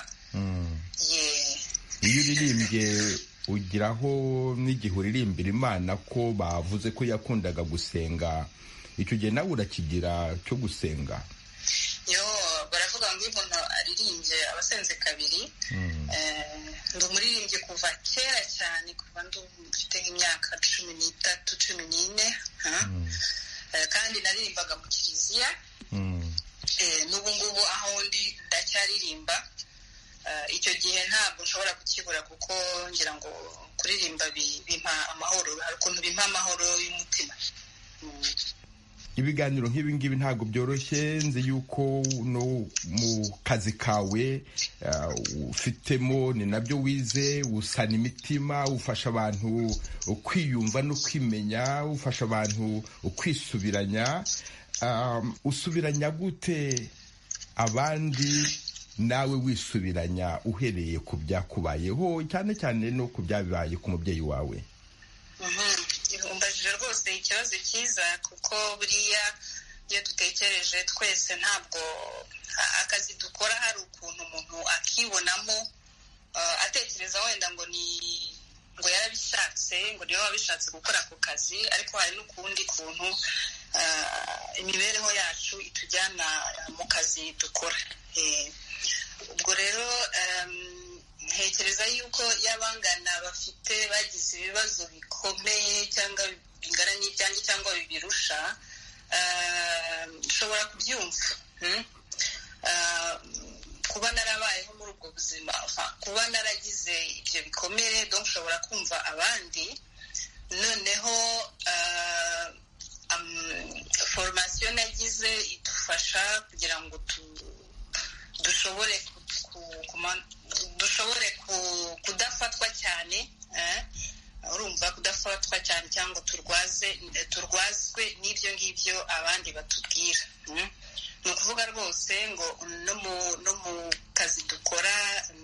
Speaker 2: iyo uririmbye ugiraho n'igihe uririmbira imana ko bavuze ko yakundaga gusenga icyo gihe nawe urakigira cyo gusenga
Speaker 18: yo baravuga ngo iyo umuntu aririmbye aba asenze kabiri ndi umuririmbyi kuva kera cyane kuva mfite nk'imyaka cumi n'itatu cumi n'ine kandi naririmbaga mu kiliziya n'ubu ngubu aho ndi ndacyaririmba icyo gihe ntabwo nshobora kukibura kuko ngira ngo kuririmba bimpa amahoro hari ukuntu bimpa amahoro y'umutima
Speaker 2: ibiganiro nk'ibi ngibi ntabwo byoroshye nzi yuko no mu kazi kawe ufitemo ni nabyo wize usana imitima ufasha abantu kwiyumva no kwimenya ufasha abantu kwisubiranya usubiranya gute abandi nawe wisubiranya uhereye ku byakubayeho cyane cyane no ku byabaye ku mubyeyi wawe
Speaker 18: umbajije rwose ikibazo cyiza kuko buriya iyo dutekereje twese ntabwo akazi dukora hari ukuntu umuntu akibonamo atekereza wenda ngo ni ngo yarabishatse ngo niba wabishatse gukora ako kazi ariko hari n'ukundi kuntu imibereho yacu itujyana mu kazi dukora ubwo rero ntekereza yuko y'abangana bafite bagize ibibazo bikomeye cyangwa bingana n'ibyanjye cyangwa bibirusha nshobora kubyumva kuba narabayeho muri ubwo buzima kuba naragize ibyo bikomere donc nshobora kumva abandi noneho foromasiyo nagize idufasha kugira ngo dushobore dushobore kudafatwa cyane urumva kudafatwa cyane cyangwa turwaze turwazwe n'ibyo ngibyo abandi batubwira ni ukuvuga rwose ngo no mu kazi dukora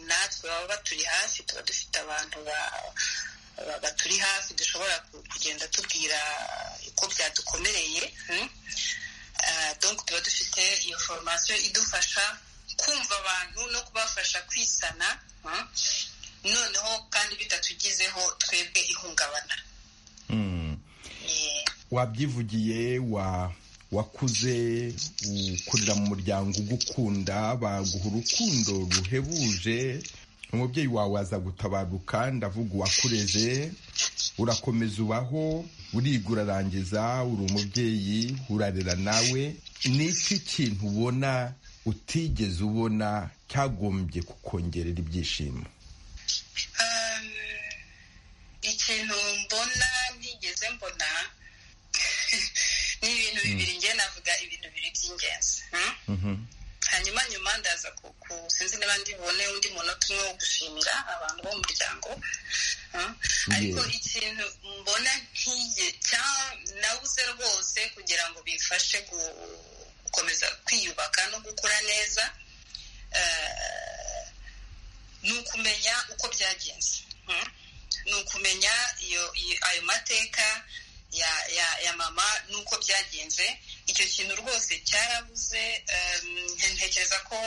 Speaker 18: natwe baba baturi hafi tuba dufite abantu baturi hafi dushobora kugenda tubwira uko byadukomereye tuba dufite iyo foromasiyo idufasha kumva abantu no kubafasha kwisana noneho kandi bitatugizeho twebwe ihungabana
Speaker 2: wabyivugiye wakuze ukurira mu muryango ugukunda baguha urukundo ruhebuje umubyeyi wawe aza gutabaruka ndavuga uwakureze urakomeza ubaho uriga urarangiza uri umubyeyi urarera nawe ni iki kintu ubona utigeze ubona cyagombye kukongerera ibyishimo
Speaker 18: ikintu mbona ntigeze mbona ni ibintu bibiri njye navuga ibintu bibiri by'ingenzi hanyuma nyuma ndaza sinzi niba ndibone undi munota umwe wo gushimira abantu bo mu muryango ariko ikintu mbona ntiye nabuze rwose kugira ngo bifashe gukomeza kwiyubaka no gukura neza ni ukumenya uko byagenze ni ukumenya ayo mateka ya mama n'uko byagenze icyo kintu rwose cyarabuze ntekereza ko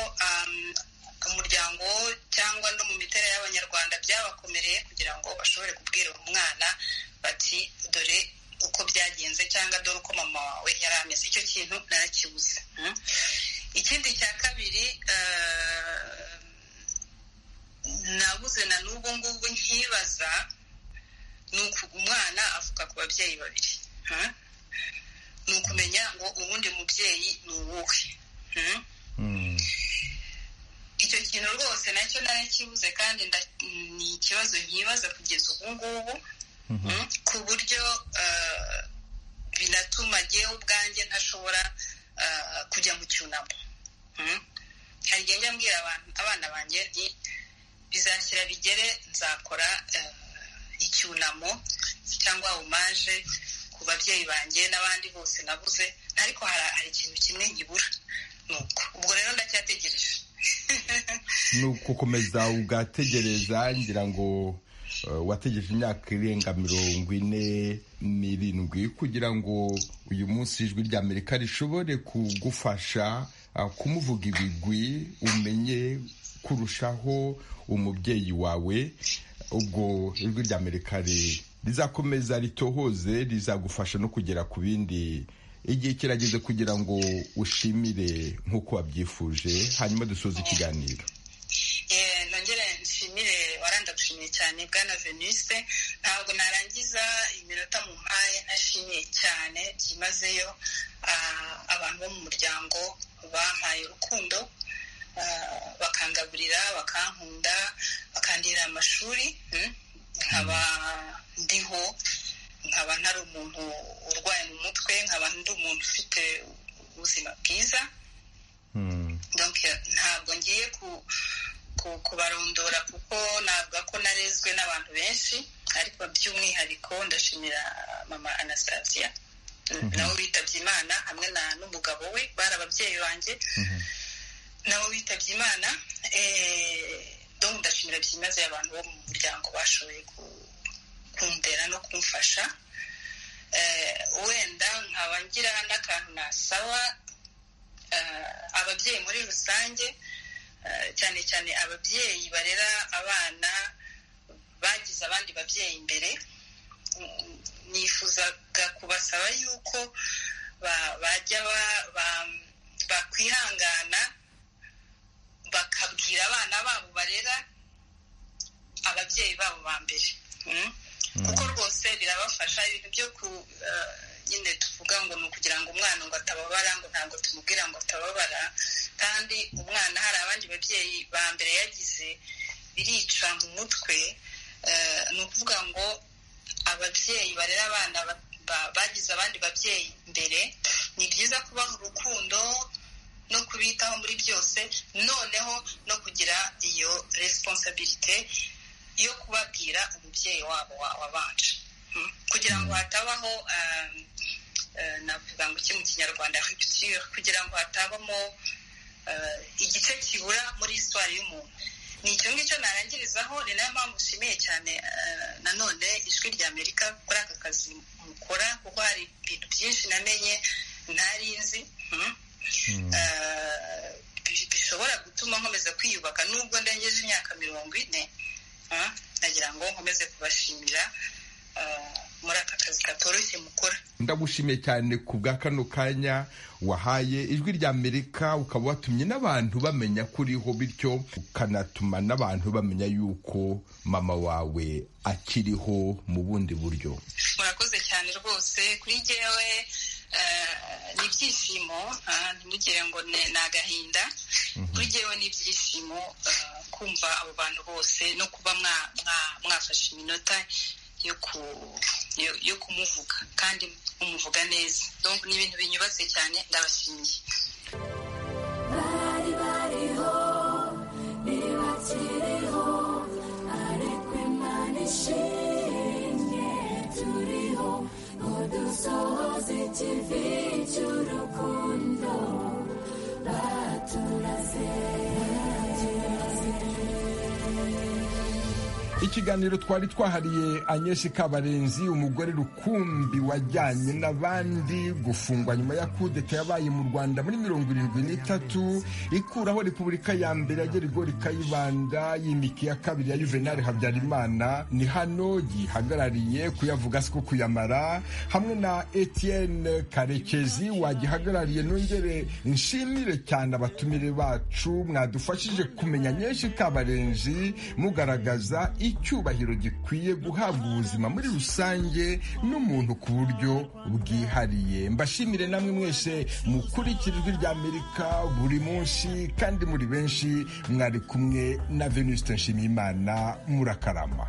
Speaker 18: umuryango cyangwa no mu miterere y'abanyarwanda byabakomereye kugira ngo bashobore kubwira umwana bati dore uko byagenze cyangwa cyangwa dore uko mama wawe yari ameze icyo kintu narakibuze ikindi cya kabiri nabuze na n'ubu ngubu nkibaza ni umwana avuga ku babyeyi babiri ni ukumenya ngo uwundi mubyeyi ni uwuhe icyo kintu rwose nacyo narakibuze kandi ni ikibazo nkibaza kugeza ubu ngubu ku buryo binatuma ngewe ubwanjye ntashobora kujya mu cyunamo hari igihe njya mbwira abana banjye nti bizashyira bigere nzakora icyunamo cyangwa omaje ku babyeyi banjye n'abandi bose nabuze ariko hari ikintu kimwe nkibura ubwo rero ndacyategereje
Speaker 2: ni ukukomeza ugategereza ngira ngo wategereje imyaka irenga mirongo ine n'irindwi kugira ngo uyu munsi ijwi rya amerika rishobore kugufasha kumuvuga ibigwi umenye kurushaho umubyeyi wawe ubwo ijwi rya amerika rizakomeza ritohoze rizagufasha no kugera ku bindi igihe kirageze kugira ngo ushimire nk'uko wabyifuje hanyuma dusoze ikiganiro
Speaker 18: nongere nshimire waranda gushimiye cyane bwana veniste ntabwo narangiza iminota mu mpaye nashimiye cyane byimazeyo abantu bo mu muryango bampaye urukundo bakangaburira bakankunda bakandira amashuri nkaba ndiho nkaba ntari umuntu urwaye mu mutwe nkaba ndi umuntu ufite ubuzima bwiza ntabwo ngiye kubarondora kuko navuga ko narezwe n'abantu benshi ariko by'umwihariko ndashimira mama anastasia nawe witabye imana hamwe n'umugabo we bari ababyeyi banjye nabo bitabye imana dore ndashimira byimazeyo abantu bo mu muryango bashoboye kundera no kumfasha wenda nkaba ngira n'akantu nasaba ababyeyi muri rusange cyane cyane ababyeyi barera abana bagize abandi babyeyi imbere nifuzaga kubasaba yuko bajya bakwihangana bakabwira abana babo barera ababyeyi babo ba mbere kuko rwose birabafasha ibintu byo ku nyine tuvuga ngo ni ukugira ngo umwana ngo atababara ngo ntabwo tumubwira ngo atababara kandi umwana hari abandi babyeyi ba mbere yagize birica mu mutwe ni ukuvuga ngo ababyeyi barera abana bagize abandi babyeyi mbere ni byiza kubaha urukundo no kubitaho muri byose noneho no kugira iyo responsabilite yo kubabwira umubyeyi wabo wabanje kugira ngo hatabaho navuga ngo iki mu kinyarwanda rupture kugira ngo hatabamo igice kibura muri isitwari y'umuntu ni icyo ngicyo narangirizaho ni nayo mpamvu nshimiye cyane nanone ijwi rya amerika kuri aka kazi mukora kuko hari ibintu byinshi namenye ntari nzi bishobora gutuma nkomeza kwiyubaka nubwo ndengeje imyaka mirongo ine nagira ngo nkomeze kubashimira muri aka kazi katoroshye mukora
Speaker 2: ndagushimiye cyane ku bwa kano kanya wahaye ijwi rya amerika ukaba watumye n'abantu bamenya ko uriho bityo ukanatuma n'abantu bamenya yuko mama wawe akiriho mu bundi buryo
Speaker 18: murakoze cyane rwose kuri jyewe ni ibyishimo ntimugire ngo ni agahinda kuri jyewe ni ibyishimo kumva abo bantu bose no kuba mwafashe iminota yo kumuvuga kandi umuvuga neza ni ibintu binyubatse cyane ndabashimiye bari bariho ntibakiriho ariko imana ishimye turiho ngo dusohoze ikivi cy'urukundo baturaze
Speaker 2: ikiganiro twari twahariye anyeshi kabarenzi umugore rukumbi wajyanye n'abandi gufungwa nyuma ya kudeta yabaye mu rwanda muri mirongo irindwi n'itatu ikuraho repubulika ya mbere ya gerigo rikayibanda y'imiki ya kabiri ya juvenali habyarimana ni hano gihagarariye kuyavuga si ko kuyamara hamwe na etienne karekezi wagihagarariye nongere nshimire cyane abatumire bacu mwadufashije kumenya nyinshi kabarenzi mugaragaza icyubahiro gikwiye guhabwa ubuzima muri rusange n'umuntu ku buryo bwihariye mbashimire namwe mwese mukurikira ijwi ry'amerika buri munsi kandi muri benshi mwari kumwe na venuste nshimiyimana murakarama